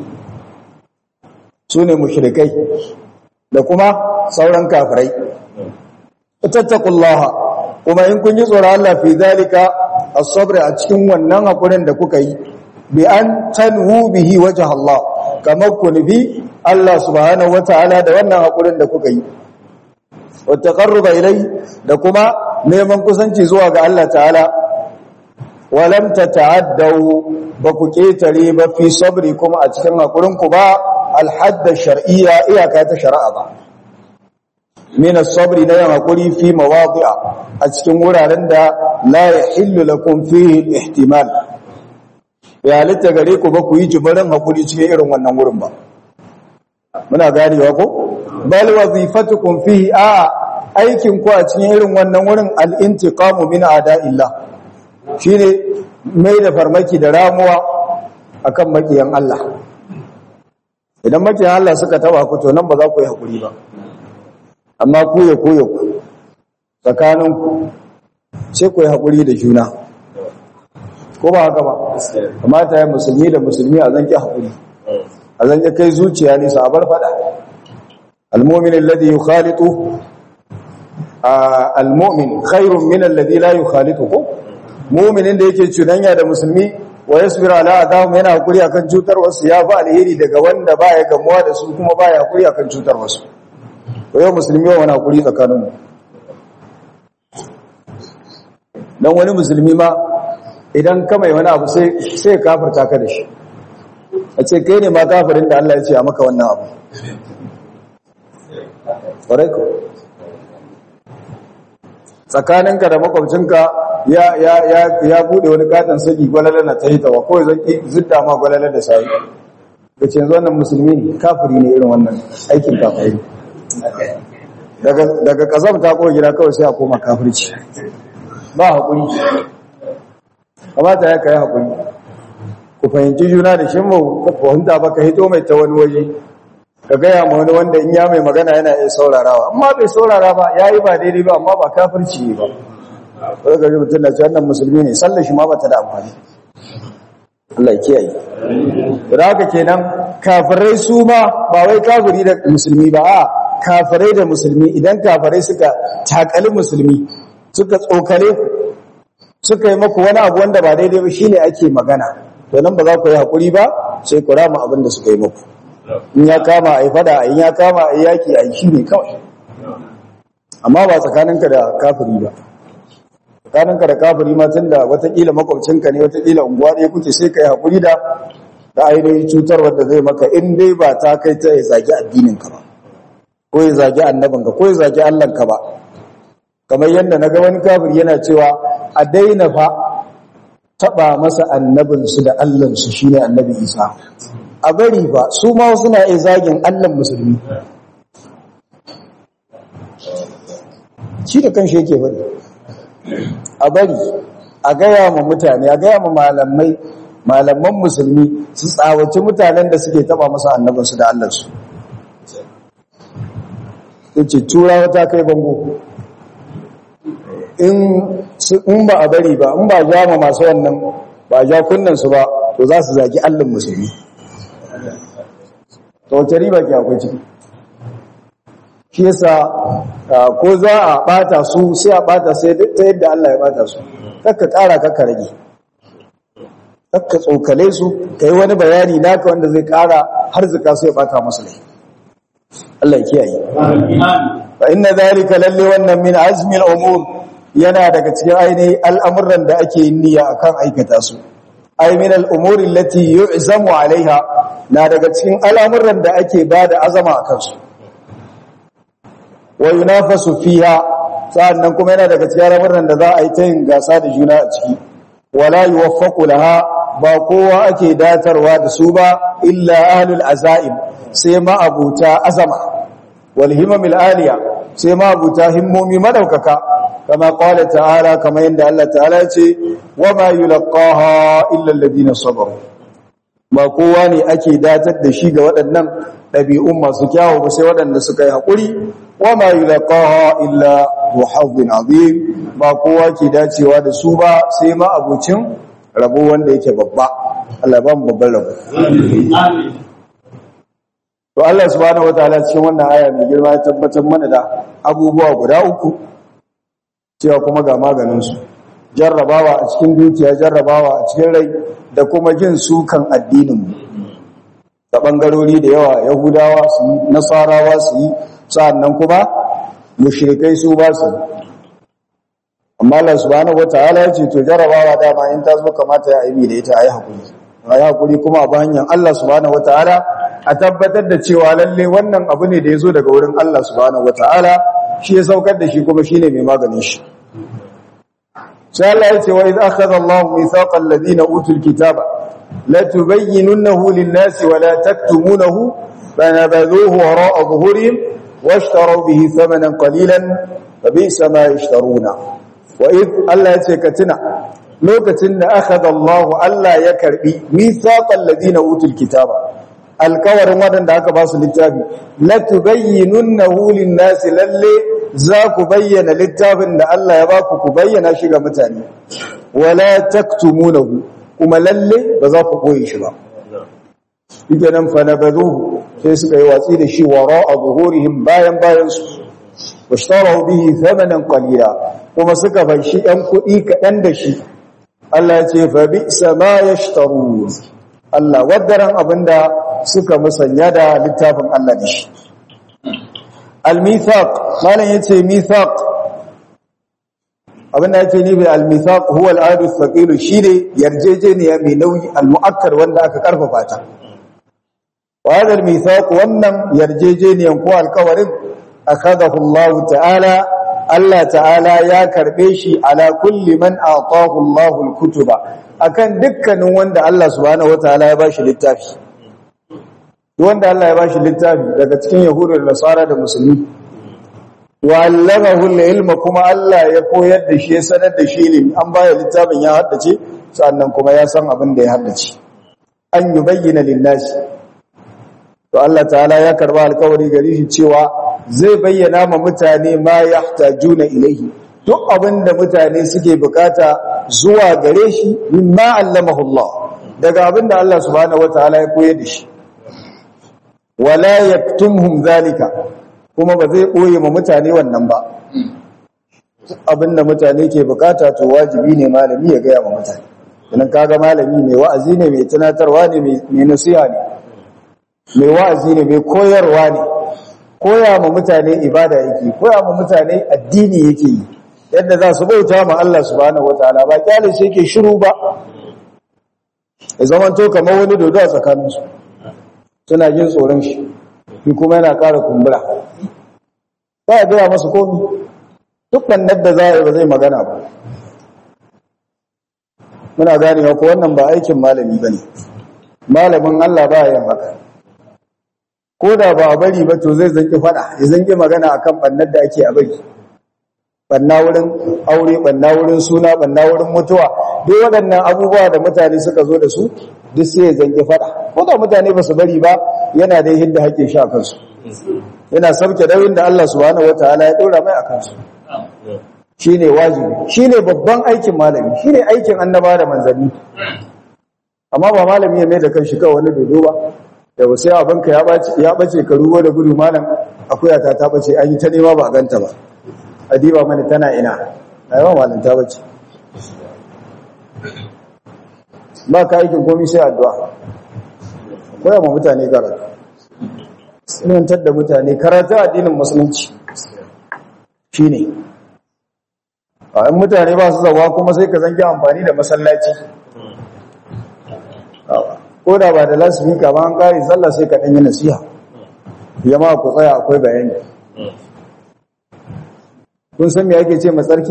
su ne mushrikai da kuma sauran kafirai tattakullaha kuma in kun yi tsoron Allah fi zalika as-sabr a cikin wannan hakurin da kuka yi bi an tanhu bihi wajh Allah kamar ku nufi Allah subhanahu wataala da wannan hakurin da kuka yi wattaqarruba ilai da kuma neman kusanci zuwa ga Allah ta'ala walam tata'addaw ba ku ketare ba fi sabri kuma a cikin hakurin ku ba alhadda shar'iyya iyaka ta shari'a ba min as-sabri la hakuri fi mawadi'a a cikin wuraren da la yahillu lakum fihi al-ihtimal ya halitta gare ku ba ku yi jibirin hakuri cikin irin wannan wurin ba muna ganewa ko bal wazifatukum fihi a aikin ku a cikin irin wannan wurin al-intiqamu min a'da'illah shine mai da farmaki da ramuwa akan makiyan Allah idan makiyan Allah suka taba ku to nan ba za ku yi hakuri ba amma ku ya ku ya ku tsakanin ku sai ku yi hakuri da juna ko ba haka ba kamata ya musulmi da musulmi a zanki hakuri a zanki kai zuciya ne sa bar fada al-mu'min alladhi yukhalitu al-mu'min khairun min alladhi la yukhalitu mu'minin da yake cudanya da musulmi wa yasbiru ala adahum yana hakuri akan cutar wasu ya fa alheri daga wanda baya gamuwa da su kuma baya hakuri akan cutar wasu to yau musulmi wa wani hakuri tsakanin mu dan wani musulmi ma idan ka mai wani abu sai sai kafirta ka da shi a ce kai ne ma kafirin da Allah ya ce a maka wannan abu ƙwarai ko tsakaninka da makwabcinka ya ya ya ya bude wani katon saki gwalala na ta hitawa ko zan ki zidda ma gwalala da sai kace yanzu wannan musulmi ne kafiri ne irin wannan aikin kafiri daga daga kazam ta ko gida kawai sai a koma kafirci ba hakuri kamata ya kai hakuri ku fahimci juna da shin mu fahimta ba ka hito mai ta wani waje ka gaya ma wani wanda in ya mai magana yana iya saurarawa amma bai saurara ba ya yi ba daidai ba amma ba kafirci ne ba wadda gari mutum na ce wannan musulmi ne sallar shi ma ba ta da amfani Allah ya kiyaye da haka kenan kafirai su ma ba wai kafiri da musulmi ba a kafirai da musulmi idan kafirai suka takali musulmi suka tsokale ku suka yi maku wani abu wanda ba daidai ba shine ake magana to nan ba za ku yi hakuri ba sai ku rama abin da suka yi maku in ya kama a yi fada in ya kama a yi yaki a yi shi ne kawai amma ba tsakaninka da kafiri ba tsakaninka da kafiri ma tun da watakila makwabcinka ne watakila unguwa ɗaya kuke sai ka yi haƙuri da da ainihin cutar wadda zai maka in dai ba ta kai ta ya zagi addininka ba ko ya zagi annabinka ko ya zagi allahnka ba kamar yadda na ga wani kafiri yana cewa a daina fa taɓa masa annabinsu da allansu shine annabi isa a bari ba su ma suna iya zagin allan musulmi shi da kan shi yake bari a bari a gaya ma mutane a gaya ma malamai malaman musulmi su tsawaci mutanen da suke taba masa annabinsu da allansu yace turawa ta kai bango in ba a bari ba in ba ja ma masu wannan ba ja kunnansu ba to za su zagi allan musulmi to wace riba ke akwai ciki shi yasa ko za a bata su sai a bata sai ta yadda Allah ya bata su kakka kara kakka rage kakka tsokale su kai wani bayani naka wanda zai kara har zuka sai ya bata musu lai Allah ya kiyaye fa inna zalika lalle wannan min azmi al-umur yana daga cikin ainihin al'amuran da ake yin niyya akan aikata su ay min al-umuri allati yu'zamu alaiha na daga cikin al'amuran da ake bada azama akan su wa yunafasu fiha sa'annan kuma yana daga cikin al'amuran da za a yi ta yin gasa da juna a ciki wala yuwaffaqu laha ba kowa ake datarwa da su ba illa ahlul azaim sai ma abuta azama wal himamil aliya sai ma abuta himmomi madaukaka kama qala ta'ala kama yanda Allah ta'ala ya ce wa ma yulqaha illa alladhina sabaru ba kowa ne ake datar da shi ga waɗannan ɗabi'un masu kyawu ba sai waɗanda suka yi haƙuri wa ma yulqaha illa hu hazzin azim ba kowa ke dacewa da su ba sai ma abucin rabo wanda yake babba Allah ba mu babban rabo to Allah subhanahu wataala cikin wannan aya mai girma ya tabbatar mana da abubuwa guda uku cewa kuma ga maganin su jarrabawa a cikin dukiya jarrabawa a cikin rai da kuma jin sukan addinin mu ta bangarori da yawa yahudawa su yi nasarawa su yi sa'annan kuma mushrikai su ba su amma Allah subhanahu wataala ya ce to jarabawa dama in ta zo kamata ya aibi da ita ayi hakuri ayi hakuri kuma a hanyar Allah subhanahu wataala a tabbatar da cewa lalle wannan abu ne da ya zo daga wurin Allah subhanahu wataala shi ya saukar da shi kuma shine mai maganin shi sai Allah ya ce wa idh akhadha Allahu mithaqal ladina utul kitaba la tubayyinunahu lin-nasi wa la taktumunahu fanabadhuhu wara'a dhuhurihim washtaraw bihi thamanan qalilan fabisa ma yashtaruna wa idh Allah ya ce ka tuna lokacin da akhadha Allahu Allah ya karbi mithaqal ladina utul kitaba alkawarin wadanda aka ba su littafi la tubayyinunahu lin-nasi lalle za ku bayyana littafin da Allah ya ba ku ku bayyana shi ga mutane wala taktumunahu kuma lalle ba za ku koyi shi ba yake nan fa nabazuhu sai suka yi watsi da shi wara'a zuhurihim bayan bayan su washtaraw bihi thamanan qalila kuma suka fanshi ɗan kuɗi kaɗan da shi Allah ya ce fa bi'sa ma yashtarun Allah wadaran abinda suka musanya da littafin Allah da shi al-mithaq malan yace mithaq abinda yace ni bai al-mithaq huwa al-adu thaqil shine yarjejeniya mai nauyi al-mu'akkar wanda aka karfafa ta wa hada al-mithaq wannan yarjejeniyan ko alkawarin akhadahu Allah ta'ala Allah ta'ala ya karbe shi ala kulli man atahu Allah al-kutuba akan dukkanin wanda Allah subhanahu wataala ya bashi littafi wanda Allah ya bashi littafi daga cikin yahudu da nasara da musulmi wa allamahu al-ilma kuma Allah ya koyar da shi ya sanar da shi ilimi an baya littafin ya haddace sannan kuma ya san abin da ya haddace an yubayyana lin-nasi to Allah ta'ala ya karba alkawari gare shi cewa zai bayyana ma mutane ma yahtajuna ilaihi duk abinda mutane suke bukata zuwa gare shi mimma allamahu Allah daga abinda Allah subhanahu wataala ya koyar da shi wala yaktumhum zalika kuma ba zai koye ma mutane wannan ba abinda mutane ke bukata to wajibi ne malami ya gaya ma mutane idan kaga malami mai wa'azi ne mai tunatarwa ne mai nasiha ne mai wa'azi ne mai koyarwa ne koya ma mutane ibada yake koya ma mutane addini yake yi yadda za su bauta ma Allah subhanahu wataala ba kyale shi yake shiru ba ya zaman to kamar wani dodo a tsakaninsu suna jin tsoron shi shi kuma yana ƙara kumbura ba ya gaya masu komi duk bannar da za a yi ba zai magana ba muna ganewa ko wannan ba aikin malami ba ne malamin Allah ba yin haka ko da ba a bari ba to zai zanki fada ya zanki magana akan bannar da ake a bari banna wurin aure banna wurin suna banna wurin mutuwa duk waɗannan abubuwa da mutane suka zo da su duk sai ya zanki fada ko da mutane ba su bari ba yana da hinda haƙe shi a kansu yana sauke dauyin da Allah subhanahu wataala ya ɗora mai a kansu shine wajibi shine babban aikin malami shine aikin annaba da manzanni amma ba malami ya mai da kanshi kawai wani dodo ba da wasu abinka ya bace ya bace ka ruwa da gudu malam akuya ta ta bace an yi ta nema ba a ganta ba adiba mana tana ina aiwa malam ta bace ba ka aikin komai sai addu'a koya ma mutane karatu sunantar da mutane karatu addinin musulunci shine a in mutane ba su zawa kuma sai ka zangi amfani da masallaci ko da ba da lasifika ba an kare sallah sai ka ɗanyi nasiha yamma ku tsaya akwai bayani kun san me ake ce matsarki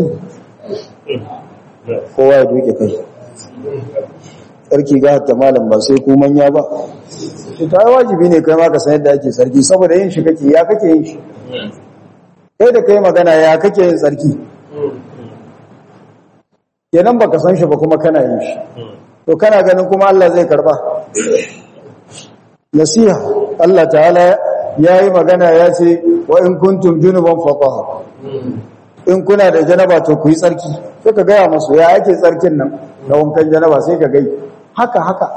kowa ya duke kai tsarki ga hatta malam ba sai ku manya ba shi ta wajibi ne kai ma ka san yadda ake tsarki saboda yin shi kake ya kake yin shi kai da kai magana ya kake yin tsarki kenan baka san shi ba kuma kana yin shi to kana ganin kuma Allah zai karba nasiha Allah ta'ala yayi magana ya ce wa in kuntum junuban fatahar in kuna da janaba to ku yi tsarki sai ka gaya masu ya ake tsarkin nan na wankan janaba sai ka gai haka haka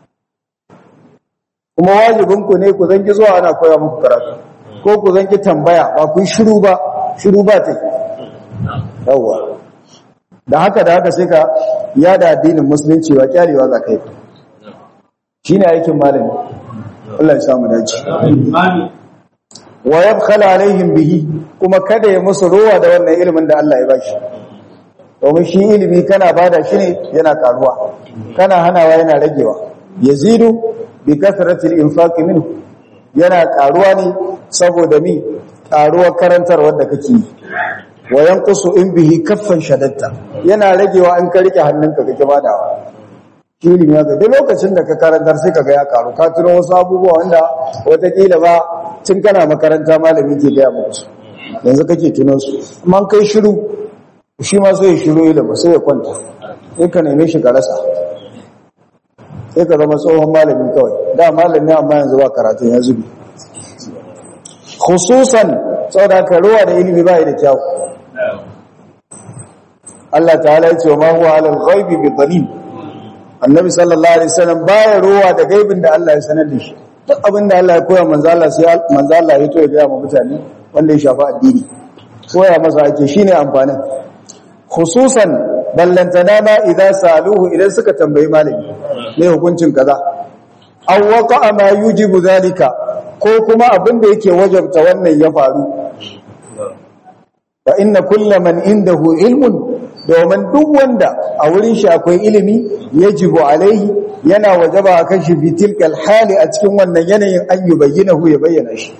kuma wajibinku ne ku zangi zuwa ana koya muku karatu ko ku zangi tambaya ba ku yi shiru ba shiru ba ta yawwa da haka da haka sai ka yada addinin musulunci ba kyarewa za ka yi shi ne aikin malami Allah ya samu dace wa yabkhala alaihim bihi kuma kada ya musu rowa da wannan ilimin da Allah ya bashi domin shi ilimi kana bada shi ne yana karuwa kana hanawa yana ragewa yazidu bi kasratil infaqi minhu yana karuwa ne saboda mi karuwar karantarwar da kake yi wa yanqusu in bihi kaffan shadatta yana ragewa an ka rike hannunka kake badawa shi ilimi ya ga duk lokacin da ka karantar sai kaga ya karu ka tuno wasu abubuwa wanda watakila ba tun kana makaranta malami ke gaya muku su yanzu kake tuno su amma kai shiru shi ma sai ya shiru ilimi sai ya kwanta sai ka neme shi ka rasa sai ka zama tsohon malami kawai da malami amma yanzu ba karatun ya zubi khususan saboda ka ruwa da ilimi ba da kyau Allah ta'ala ya ce wa ma huwa alal ghaibi bi dhalim annabi sallallahu alaihi wasallam baya ruwa da gaibin da Allah ya sanar da shi duk abin da Allah ya koya manzo Allah sai manzo Allah ya to ya ga mutane wanda ya shafi addini koya masa ake shine amfanin khususan ballantana ma idan saluhu idan suka tambayi malami ne hukuncin kaza aw waqa ma yujibu zalika ko kuma abin da yake wajabta wannan ya faru fa inna kulla man indahu ilmun domin duk wanda a wurin shi akwai ilimi yajibu alaihi yana wajaba akan shi fi tilkal hali a cikin wannan yanayin an yubayyinahu ya bayyana shi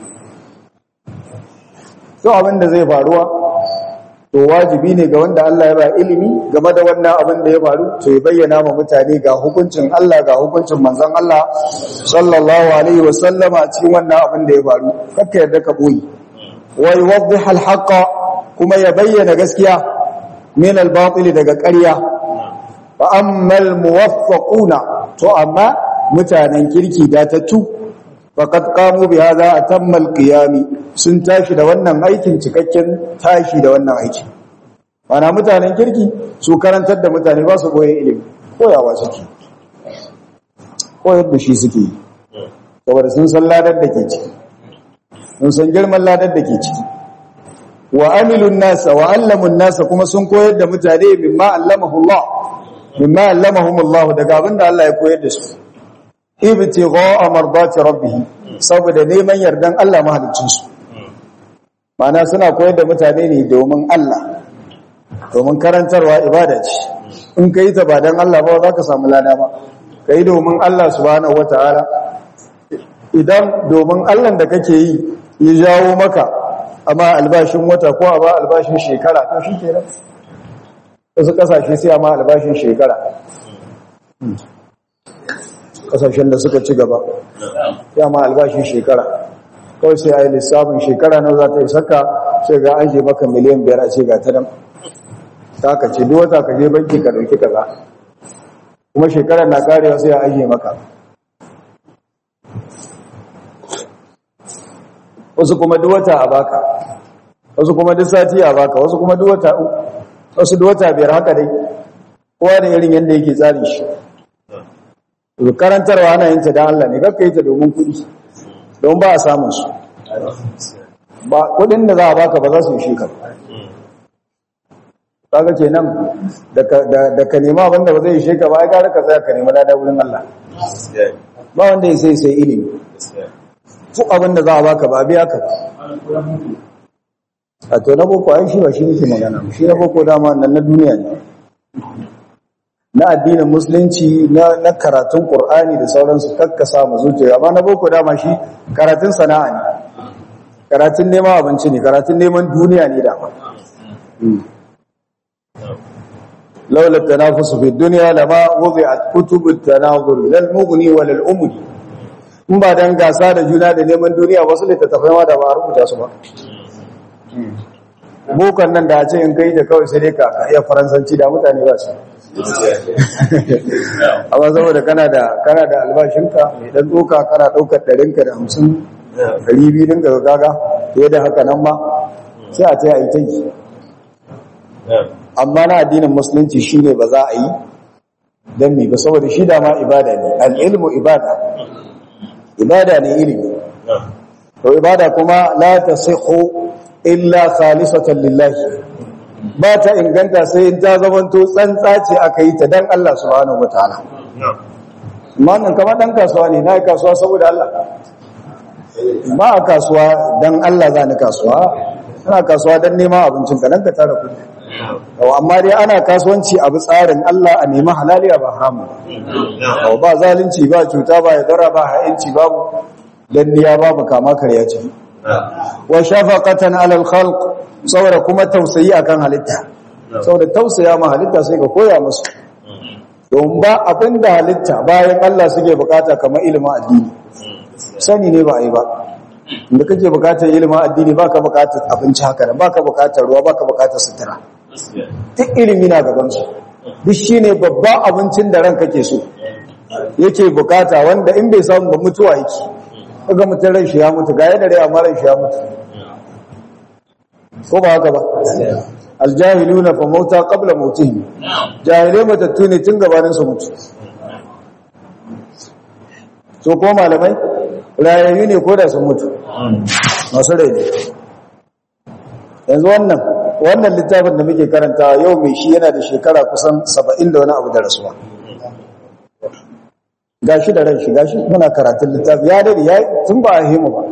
to abin da zai faruwa to wajibi ne ga wanda Allah ya ba ilimi game da wannan abin da ya faru to ya bayyana ma mutane ga hukuncin Allah ga hukuncin manzon Allah sallallahu alaihi wa sallama a cikin wannan abin da ya faru kakka yarda ka boye wa yuwaddih al kuma ya bayyana gaskiya min al-batil daga ƙarya fa ammal muwaffaquna to amma mutanen kirki datattu faqad qamu bi hadha atamma al-qiyam sun tashi da wannan aikin cikakken tashi da wannan aiki mana mutanen kirki su karantar da mutane ba su boye ilimi koyawa suke koyar da shi suke saboda sun san ladar da ke ciki sun san girman ladar da ke ciki wa amilun nasa wa allamun nasa kuma sun koyar da mutane mimma allamahu Allah mimma allamahum Allah daga abinda Allah ya koyar da su ibtigha'a mardati rabbih saboda neman yardan Allah mahaliccin su mana suna koyar da mutane ne domin Allah domin karantarwa ibada ce in kai ta ba dan Allah ba za ka samu lada ba kai domin Allah subhanahu wataala idan domin Allah da kake yi ya jawo maka amma albashin wata ko a ba albashin shekara to shi ke nan wasu kasashe sai a ma albashin shekara kasashen da suka ci gaba ya ma albashin shekara kawai sai a yi lissafin shekara na za ta yi saka sai ga an maka miliyan biyar a ce ga ta nan ta ka ce duk wata ka je banki ka ɗauki kaza kuma shekarar na karewa sai a ajiye maka wasu kuma duk wata a baka wasu kuma duk sati a baka wasu kuma duk wata wasu duk wata biyar haka dai kowa da irin yadda yake tsari shi karantarwa ana yin ta da Allah ne kakka yi ta domin kuɗi don ba a samun su ba kuɗin da za a baka ba za su yi shekar kaga kenan da ka nema abinda ba zai yi shekar ba ai gara ka tsaya ka nema lada wurin Allah ba wanda ya sai sai ilimi duk abin da za a baka ba biya ka a to na boko ai shi ba shi nake magana shi na boko dama nan na duniya ne na addinin musulunci na na karatun qur'ani da sauransu kakkasa mu zuciya amma na boko dama shi karatun sana'a ne karatun neman abinci ne karatun neman duniya ne dama laula tanafusu fi dunya lama wudi'at kutubut tanazur lil mughni wal umri in ba dan gasa da juna da neman duniya wasu littattafai ma da ba a rubuta su ba bukan nan da ce in kai da kawai sai dai ka iya faransanci da mutane ba su amma saboda kana da kana da albashinka mai dan doka kana daukar ɗarinka da hamsin ɗari biyu ɗin ga gaga fiye da haka nan ma sai a ce a yi ta yi amma na addinin musulunci shine ba za a yi don mi ba saboda shi da ma ibada ne al'ilmu ibada ibada ne ilimi to ibada kuma la tasihu illa khalisatan lillahi ba ta inganta sai in ta zamanto tsantsa ce aka yi ta dan Allah subhanahu wataala amma nan kamar dan kasuwa ne na kasuwa saboda Allah ba a kasuwa dan Allah za ni kasuwa ana kasuwa dan neman abincin ka dan ka tara kudi amma dai ana kasuwanci abu tsarin Allah a nemi halaliya ba haramu ba zalunci ba cuta ba yadara ba ha'inci babu danniya babu kama karya ce wa shafaqatan alal khalq saboda kuma tausayi akan halitta saboda tausaya ma halitta sai ka koya musu don ba abinda halitta bayan Allah suke bukata kamar ilimin addini sani ne ba a yi ba inda kake bukatar ilimin addini baka bukatar abinci haka nan baka bukatar ruwa baka bukatar sutura duk ilimi na gaban su duk shine babban abincin da ranka ke so yake bukata wanda in bai samu ba mutuwa yake kaga mutum ran shi ya mutu ga yadda rai amma ran shi ya mutu ko ba haka ba aljahiluna fa mauta qabla mautihim jahilai matattu ne tun gabanin su mutu so ko malamai rayayyu ne ko da sun mutu masu rai ne yanzu wannan wannan littafin da muke karanta yau mai shi yana da shekara kusan saba'in da wani abu da rasuwa gashi da ran shi gashi muna karatun littafi ya dade ya tun ba a himu ba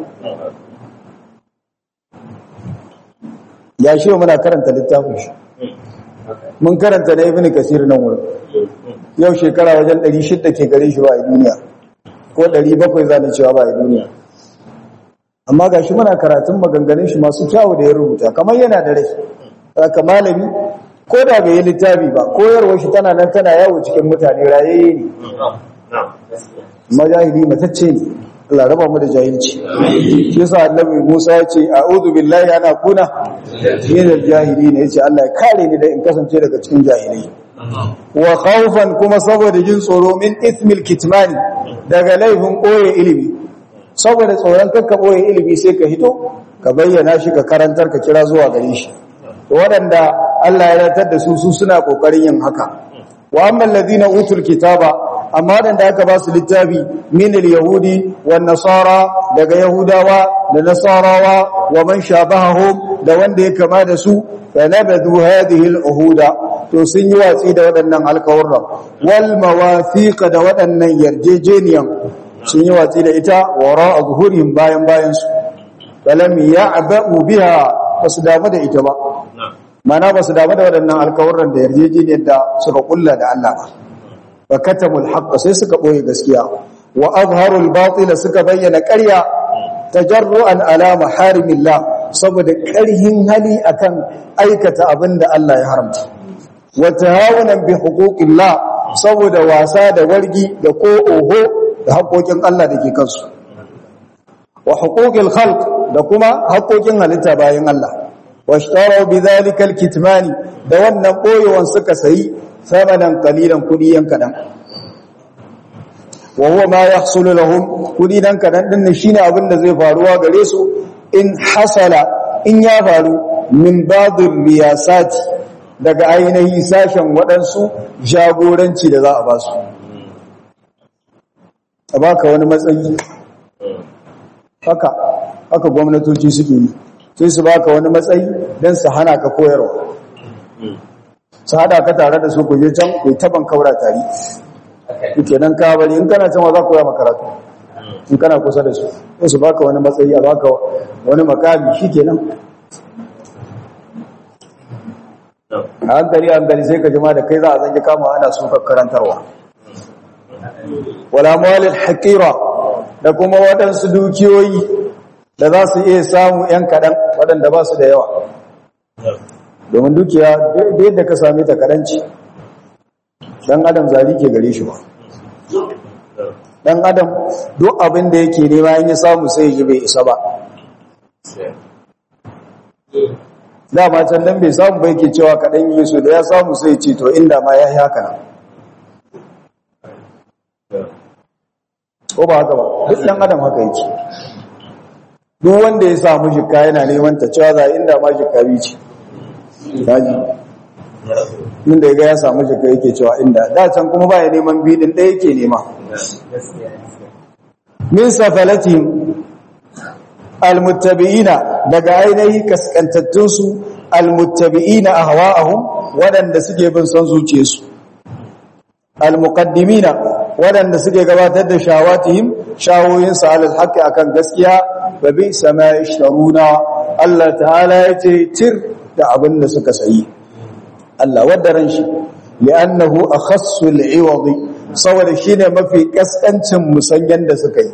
ya shi muna karanta littafin shi mun karanta na ibn kasir nan wurin yau shekara wajen 600 ke gare shi ba a duniya ko 700 zane cewa ba a duniya amma ga shi muna karatun maganganun shi masu kyawu da ya rubuta kamar yana da rai haka malami ko da bai yi littafi ba koyarwar shi tana nan tana yawo cikin mutane rayayye ne majahili matacce ne Allah raba mu da jahilci shi yasa annabi Musa ya ce a'udhu billahi ana kuna min al-jahilin yace Allah ya kare ni da in kasance daga cikin jahilai wa khawfan kuma saboda jin tsoro min ithmil kitmani daga laifin koye ilimi saboda tsoron kakka boye ilimi sai ka hito ka bayyana shi ka karantar ka kira zuwa gare shi waɗanda Allah ya ratar da su su suna kokarin yin haka wa amma alladhina utul kitaba amma waɗanda aka ba su littafi min al-yahudi wan nasara daga yahudawa da nasarawa wa man shabahahum da wanda ya kama da su fa nabadu hadhihi al-uhuda to sun yi watsi da waɗannan alƙawarran wal mawathiq da waɗannan yarjejeniyan sun yi watsi da ita wara zuhurihim bayan bayan su balam ya'ba'u biha basu damu da ita ba mana basu damu da waɗannan alƙawarran da yarjejeniyar da suka kulla da Allah ba wa katamul haqq sai suka boye gaskiya wa azharul batil suka bayyana ƙarya tajarruan ala maharimillah saboda ƙarhin hali akan aikata abinda Allah ya haramta wa tahawunan bi huquqillah saboda wasa da wargi da ko oho da haƙoƙin Allah da ke kansu wa huquqil khalq da kuma haƙoƙin halitta bayan Allah washtaraw bidhalika alkitmani da wannan boyewan suka sayi samanan qalilan kudi yan kadan wa huwa ma yahsulu lahum kudi dan kadan din shine abin da zai faruwa gare su in hasala in ya faru min badir riyasati daga ainihi sashen waɗansu jagoranci da za a ba su a baka wani matsayi haka haka gwamnatoci suke yi sai su baka wani matsayi don su hana ka koyarwa su hada ka tare da su ku je can ku taban kaura tare kuke nan ka bari in kana can wa za ku koya makaratu in kana kusa da su sai su baka wani matsayi a baka wani makami shikenan a hankali hankali sai ka jima da kai za a zange kama ana suka karantarwa wala mawalin haƙira da kuma waɗansu dukiyoyi da za su iya samu ‘yan kaɗan waɗanda ba su da yawa domin dukiya da yadda ka same ta kaɗanci ɗan adam zari ke gare shi ba ɗan adam duk abin da yake nema yin ya samu sai ji bai isa ba dama can nan bai samu bai ke cewa kaɗan yi su da ya samu sai ce to inda ma ya yi haka nan ko ba haka ba duk ɗan adam haka yake duk wanda ya samu jikka yana neman ta cewa za inda ma jikka bi ce daji inda ya ga ya samu jikka yake cewa inda da can kuma ba ya neman bidin ɗaya yake nema min safalatin almuttabi'ina daga ainihi kaskantattunsu almuttabi'ina ahwa'ahum waɗanda suke bin son zuciyarsu almuqaddimina waɗanda suke gabatar da shawatihim shawoyinsu alal haqqi akan gaskiya wa bi sama ishtaruna Allah ta'ala yace tir da abin da suka sayi Allah wadda ran shi li'annahu akhassu al'iwadi saboda shine mafi kaskancin musanyan da suka yi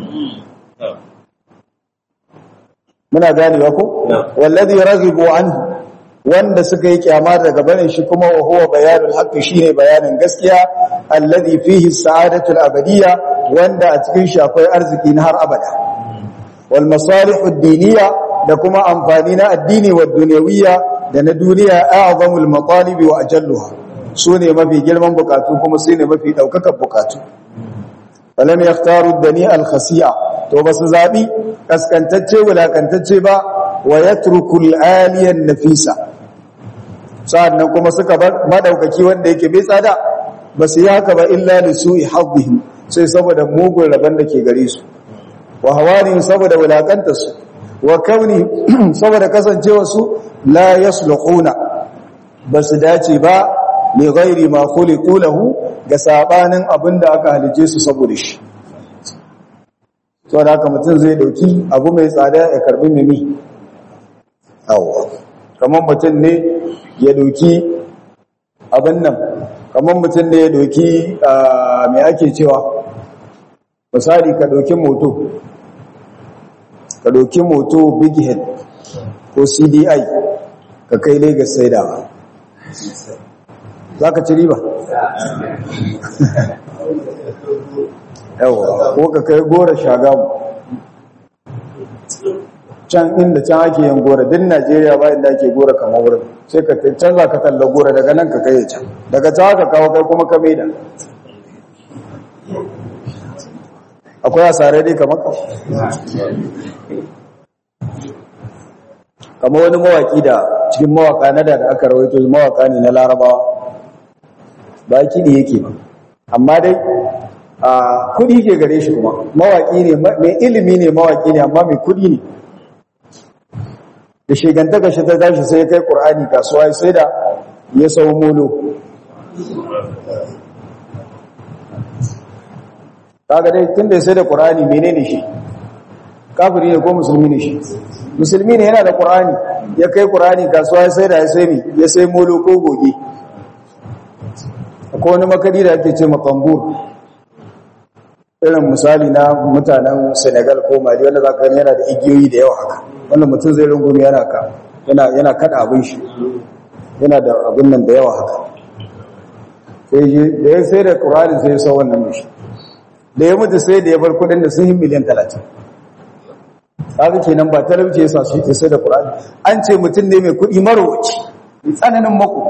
muna ganewa ko wallazi raghibu anhu wanda suka yi kyama daga barin shi kuma wa huwa bayanul haqqi shine bayanin gaskiya alladhi fihi sa'adatul abadiyya wanda a cikin shi akwai arziki na har abada wal masalihud diniyya da kuma amfani na addini wa dunyawiyya da na duniya a'zamul matalibi wa ajalluha sune mafi girman bukatu kuma sune mafi daukakan bukatu falam yaktaru dani al khasi'a to basu zabi kaskantacce wulakantacce ba wa yatruku al aliyan nafisa sa'annan kuma suka bar madaukaki wanda yake bai tsada basu yi haka ba illa li su'i haddihim sai saboda mugun rabon da ke gare su wa hawani saboda wulakanta su wa kauni saboda kasancewa su la yasluhuna basu dace ba li ghairi ma khuliqu lahu ga sabanin abinda aka halice su saboda shi saboda haka mutum zai dauki abu mai tsada ya karbi mimi awwa kamar mutum ne ya dauki abin nan kamar mutum ne ya dauki mai ake cewa misali ka dauki moto ka dauki moto big head ko cdi ka kai lagos sai da za ka ci riba yawa ko ka kai gora shagamu can inda can ake yin gora din najeriya ba inda ake gora kamar wurin sai ka can za ka talla gora daga nan ka kai can daga can ka kawo kai kuma ka maida akwai asarai dai kamar ka kamar wani mawaki da cikin mawaka na da aka rawaito mawaka ne na larabawa ba kiɗi yake ba amma dai a kudi ke gare shi kuma mawaki ne mai ilimi ne mawaki ne amma mai kudi ne da shigantaka shi ta tashi sai kai ƙur'ani kasuwa sai da ya sau molo kaga dai tun da sai da ƙur'ani menene shi kafiri ne ko musulmi ne shi musulmi ne yana da ƙur'ani ya kai ƙur'ani kasuwa sai da ya sai mi ya sai molo ko goge akwai wani makadi da ake ce makambur irin misali na mutanen senegal ko mali wanda za ka gani yana da igiyoyi da yawa haka wanda mutum zai rungumi yana ka yana kada abin shi yana da abin nan da yawa haka sai da ya sai da ƙuranin sai ya sa wannan mishi da ya mutu sai da ya bar kudin da sun yi miliyan talatin haka ke nan ba talauci ya sa shi ke sai da ƙurani an ce mutum ne mai kudi marowaci mai tsananin mako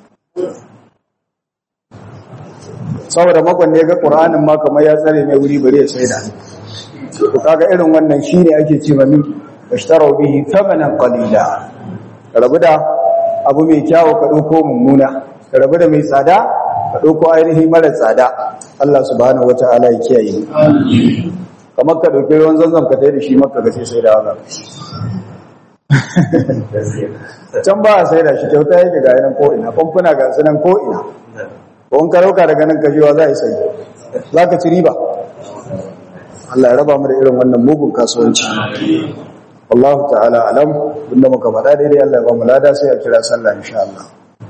saboda makon ne ga ƙuranin ma kamar ya tsare mai wuri bari ya sai da to kaga irin wannan shi ne ake ce mami bashtarau bihi thamanan qalila rabu da abu mai kyawu ka dauko mummuna rabu da mai tsada ka dauko ainihi mara tsada Allah subhanahu wataala ya kiyaye kamar ka dauki ruwan zanzam ka tai da shi makka ga sai sai da haka can ba a sai da shi kyauta yake ga yanan ko ina famfuna ga sunan ko ina ko in ka dauka daga nan ka jiwa za a yi sai za ka ci riba Allah ya raba mu da irin wannan mugun kasuwanci wallahu ta'ala alam inda muka faɗa daidai Allah ya ba mu lada sai a kira sallah insha Allah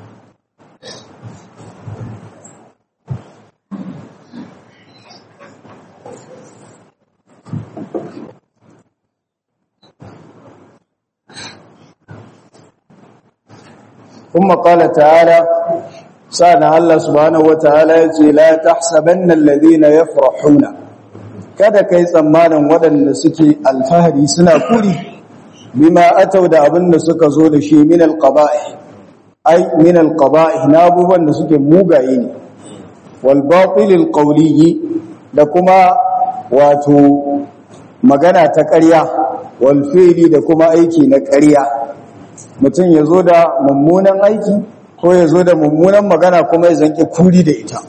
ثم قال تعالى سأل الله سبحانه وتعالى لا تحسبن الذين يفرحون kada kai tsammanin waɗanda suke alfahari suna kuri bima atau da abin da suka zo da shi min alqaba'i ai min alqaba'i na abubuwan da suke mugaye ne wal batil alqawli da kuma wato magana ta ƙarya wal fi'li da kuma aiki na ƙarya mutum ya zo da mummunan aiki ko ya zo da mummunan magana kuma ya zanke kuri da ita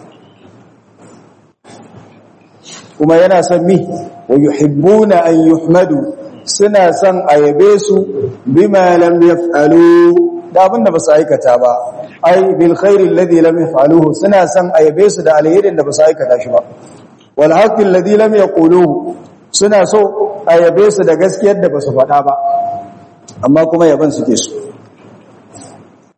kuma yana son mi wa yuhibbuna an yuhmadu suna son ayabe su bima lam yaf'alu da abinda ba su aikata ba ai bil khairi alladhi lam yaf'aluhu suna son ayabe su da alherin da ba su aikata shi ba wal haqqi alladhi lam yaquluhu suna so ayabe su da gaskiyar da ba su faɗa ba amma kuma yaban suke so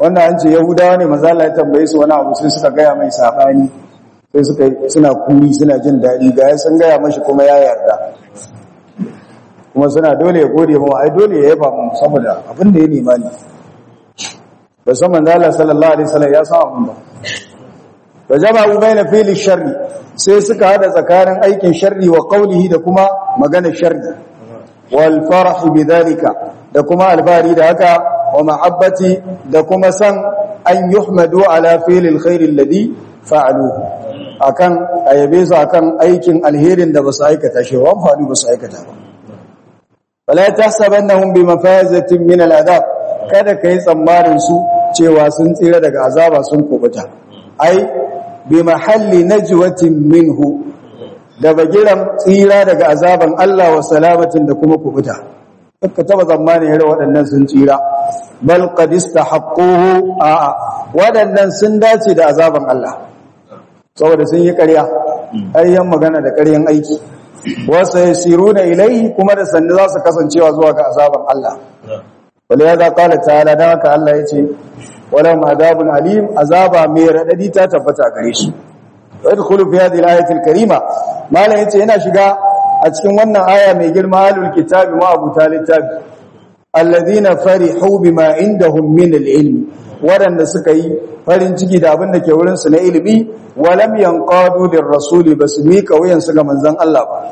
wannan an ce yahudawa ne maza Allah ya tambaye su wani abu sai suka gaya mai sabani sai suka suna kuri suna jin daɗi ga ya sun gaya mashi kuma ya yarda kuma suna dole ya gode mu ai dole ya yaba mu saboda abin da ya nema ne ba san manzo Allah sallallahu alaihi wasallam ya san abin ba wa jama'u baina fili sharri sai suka hada tsakanin aikin sharri wa qawlihi da kuma maganar sharri wal farah bidhalika da kuma alfari da haka wa mahabbati da kuma san an yuhmadu ala fi'lil khair alladhi fa'aluhu akan ayabe su akan aikin alherin da basu aikata shi wa amfani basu aikata ba wala tahsabannahum bimafazatin min al'adab kada kai tsammanin su cewa sun tsira daga azaba sun kubuta ai bi mahalli najwatin minhu da bagiran tsira daga azaban Allah wa salamatin da kuma kubuta ka taba tsammanin yare waɗannan sun tsira bal qad istahaqquhu a waɗannan sun dace da azaban Allah saboda sun yi ƙarya ayyan magana da ƙaryan aiki wasu yasiruna ilaihi kuma da sannu za su kasancewa zuwa ga azaban Allah wala ya za qala ta'ala dan haka Allah yace wala azabun alim azaba mai radadi ta tabbata gare shi wa yadkhulu fi hadhihi al-ayati al-karima malan yace yana shiga a cikin wannan aya mai girma alul kitabi wa abu talitab alladhina farihu bima indahum min al-ilm wadanda suka yi farin ciki da abin da ke wurin su na ilimi walam yanqadu lirrasuli basu mika wuyan su ga manzon Allah ba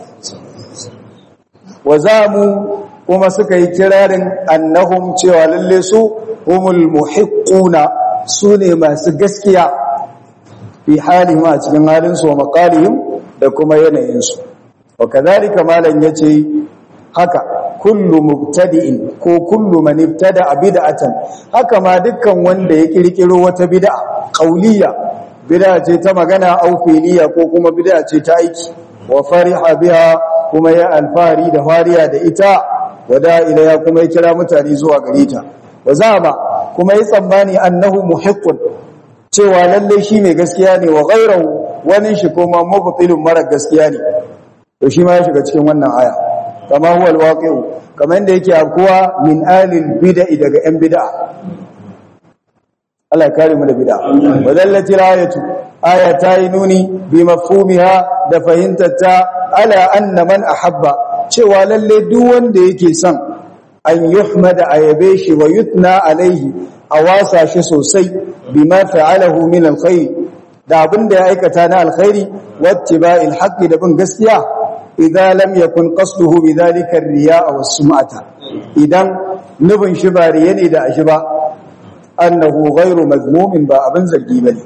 wazamu kuma suka yi kirarin annahum cewa lalle su humul muhiqquna sune masu gaskiya fi halihim a cikin halin su wa maqalihim da kuma yanayin su wa kadhalika malan yace haka kullu mubtadi'in ko kullu man ibtada bid'atan haka ma dukkan wanda ya kirkiro wata bid'a qauliyya bid'a ce ta magana au fi'liya ko kuma bid'a ce ta aiki wa fariha biha kuma ya alfari da fariya da ita wada ilaya kuma ya kira mutane zuwa gare ta wa zama kuma ya tsammani annahu muhiqqun cewa lalle shi mai gaskiya ne wa ghayruhu wani shi kuma mubtilun mara gaskiya ne to shi ma ya shiga cikin wannan aya kama huwa alwaqi'u kamar yadda yake akuwa min alil bid'i daga yan bid'a Allah ya kare mu da bid'a wadallati ayatu aya ta yi nuni bi mafhumiha da fahimtarta ala anna man ahabba cewa lalle duk wanda yake son an yuhmada ayabe shi wa yutna alaihi a wasa shi sosai bima fa'alahu min alkhair da abinda ya aikata na alkhairi wattiba'il haqqi da bin gaskiya idan lam yakun qasduhu bidhalika ar-riya'a was-sum'ata idan nubin shi ba riya ne da ashi ba annahu ghairu mazmumin ba abin zargi bane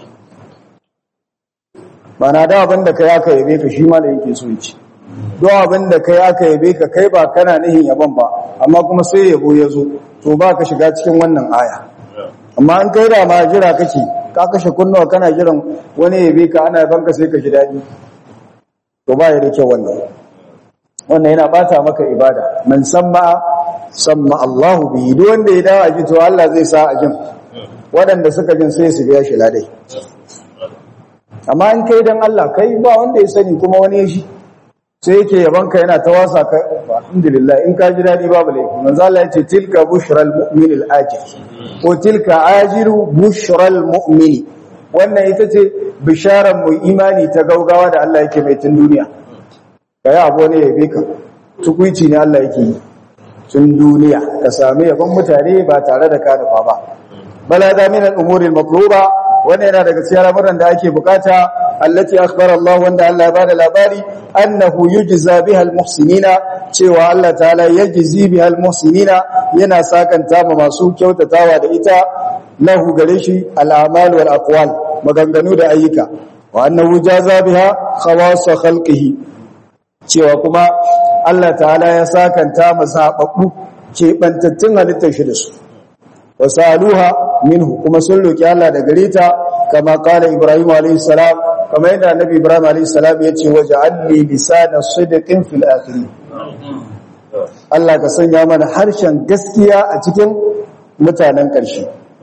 mana da abin da kai aka yabe ka shi ma da yake so yace do abin da kai aka yabe ka kai ba kana nihin yaban ba amma kuma sai yabo ya zo to ba ka shiga cikin wannan aya amma an kai da ma jira kake ka kashe kunnuwa kana jiran wani yabe ka ana yaban ka sai ka ji dadi to ba ya da kyau wannan wannan yana bata maka ibada man samma samma Allahu bi duk wanda ya dawo a ji to Allah zai sa a jin waɗanda suka jin sai su biya shi ladai amma in kai dan Allah kai ba wanda ya sani kuma wani ya shi sai yake yaban ka yana ta wasa ka alhamdulillah in ka ji dadi babu laifi manzo Allah ya ce tilka bushral mu'min al-ajil ko tilka ajiru bushral mu'mini wannan ita ce bisharar mu imani ta gaugawa da Allah yake mai tun duniya kai abu ne yabe ka tukuici ne Allah yake yi tun duniya ka sami yaban mutane ba tare da ka nufa ba bala da min al-umuri al-maqruba wannan yana daga cikin al'amuran da ake bukata allati akhbara Allah wanda Allah ya bada labari annahu yujza biha al-muhsinina cewa Allah ta'ala yajzi biha al-muhsinina yana sakanta ma masu kyautatawa da ita lahu gare shi al-a'mal wal aqwal maganganu da ayyuka wa annahu jaza biha khawas khalqihi cewa kuma Allah ta'ala ya sakanta masababbu ke bantattun halittar shi da su wasaluha minhu kuma sun roki Allah da gare ta kama kala Ibrahim alayhi salam kama yadda Annabi Ibrahim alayhi salam yace waja'alni lisana sidqin fil akhirin Allah ka sanya mana harshen gaskiya a cikin mutanen ƙarshe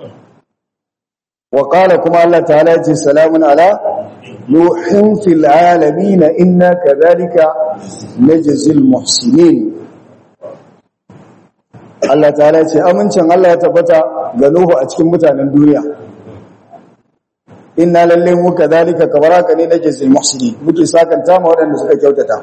wa qala kuma Allah ta'ala yace salamun ala nuhin fil alamin inna kadhalika najzil muhsinin Allah ta'ala ce amincin Allah ya tabbata ga Nuhu a cikin mutanen duniya inna lalle mu kadhalika kabaraka ne nake zil muhsinin muke sakanta ma waɗanda suka kyautata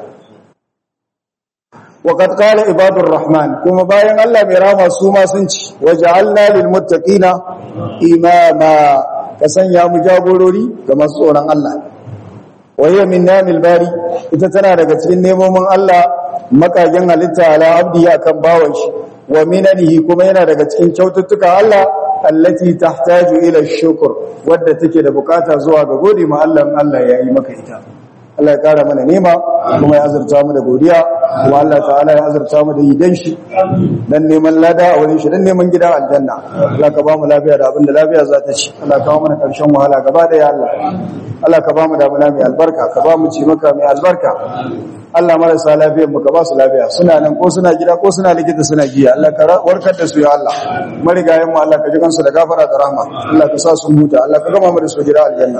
wa qad qala ibadur rahman kuma bayan Allah mai rama su ma sun ci waja'alna lil muttaqina imama ka sanya mu jagorori ga masu tsoron Allah wa hiya min namil bari ita tana daga cikin nemomin Allah makagen halitta ala abdi akan bawan shi wa minanihi kuma yana daga cikin kyaututtuka Allah allati tahtaju ila shukr wadda take da bukata zuwa ga gode ma Allah in Allah ya yi maka ita Allah ya kara mana nema kuma ya azurta mu da godiya kuma Allah ta'ala ya azurta mu da yidan shi dan neman lada a wurin shi dan neman gidan aljanna Allah ka ba mu lafiya da abinda lafiya za ta ci Allah ka ba mu karshen wahala gaba da ya Allah Allah ka ba mu damuna mai albarka ka ba mu ci maka mai albarka Allah marasa lafiyar mu ka ba su lafiya suna nan ko suna gida ko suna likita suna jiya Allah ka warkar da su ya Allah marigayen mu Allah ka ji kansu da gafara da rahma Allah ka sa su huta Allah ka gama mu da su gida aljanna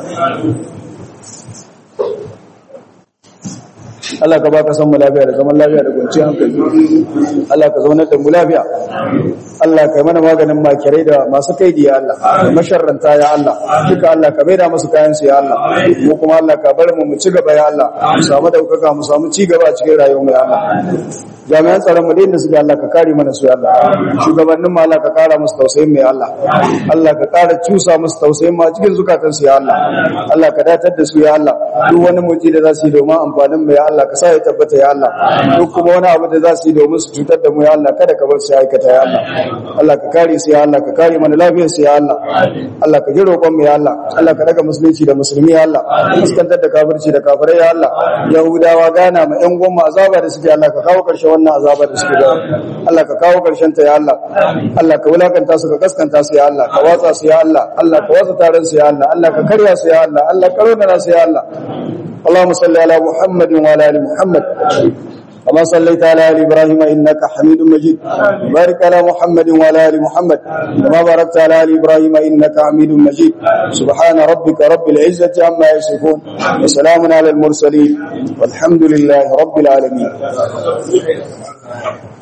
Allah ka baka san mu lafiya da zaman lafiya da kwanciyar hankali Allah ka zaunar da mu lafiya Allah ka yi mana maganin makirai da masu kaidi ya Allah da masharranta ya Allah duka Allah ka maida musu kayan su ya Allah mu kuma Allah ka bar mu mu ci gaba ya Allah mu samu daukaka mu samu ci gaba a cikin rayuwar mu ya Allah jami'an tsaron mu da inda suke Allah ka kare mana su ya Allah shugabannin mu Allah ka kara musu tausayin mu ya Allah Allah ka kara cusa musu tausayin mu a cikin zukatan su ya Allah Allah ka datar da su ya Allah duk wani mutum da za su yi domin amfanin mu ya Allah ka sa ya tabbata ya Allah duk kuma wani abu da za su yi domin su cutar da mu ya Allah kada ka bar su aikata ya Allah Allah ka kare su ya Allah ka kare mana lafiyar su ya Allah Allah ka ji roƙon mu ya Allah Allah ka daga musulunci da musulmi ya Allah fuskantar da kafirci da kafirai ya Allah yahudawa gana ma ƴan gwamma azaba da suke Allah ka kawo ƙarshen wannan azaba da suke da Allah ka kawo ƙarshen ta ya Allah Allah ka wulakanta su ka kaskanta su ya Allah ka watsa su ya Allah Allah ka watsa taron su ya Allah Allah ka karya su ya Allah Allah ka raunana su ya Allah اللهم صل على محمد وعلى ال محمد كما صليت على ال ابراهيم انك حميد مجيد بارك على محمد وعلى ال محمد كما باركت على ال ابراهيم انك حميد مجيد سبحان ربك رب العزه عما يصفون وسلام على المرسلين والحمد لله رب العالمين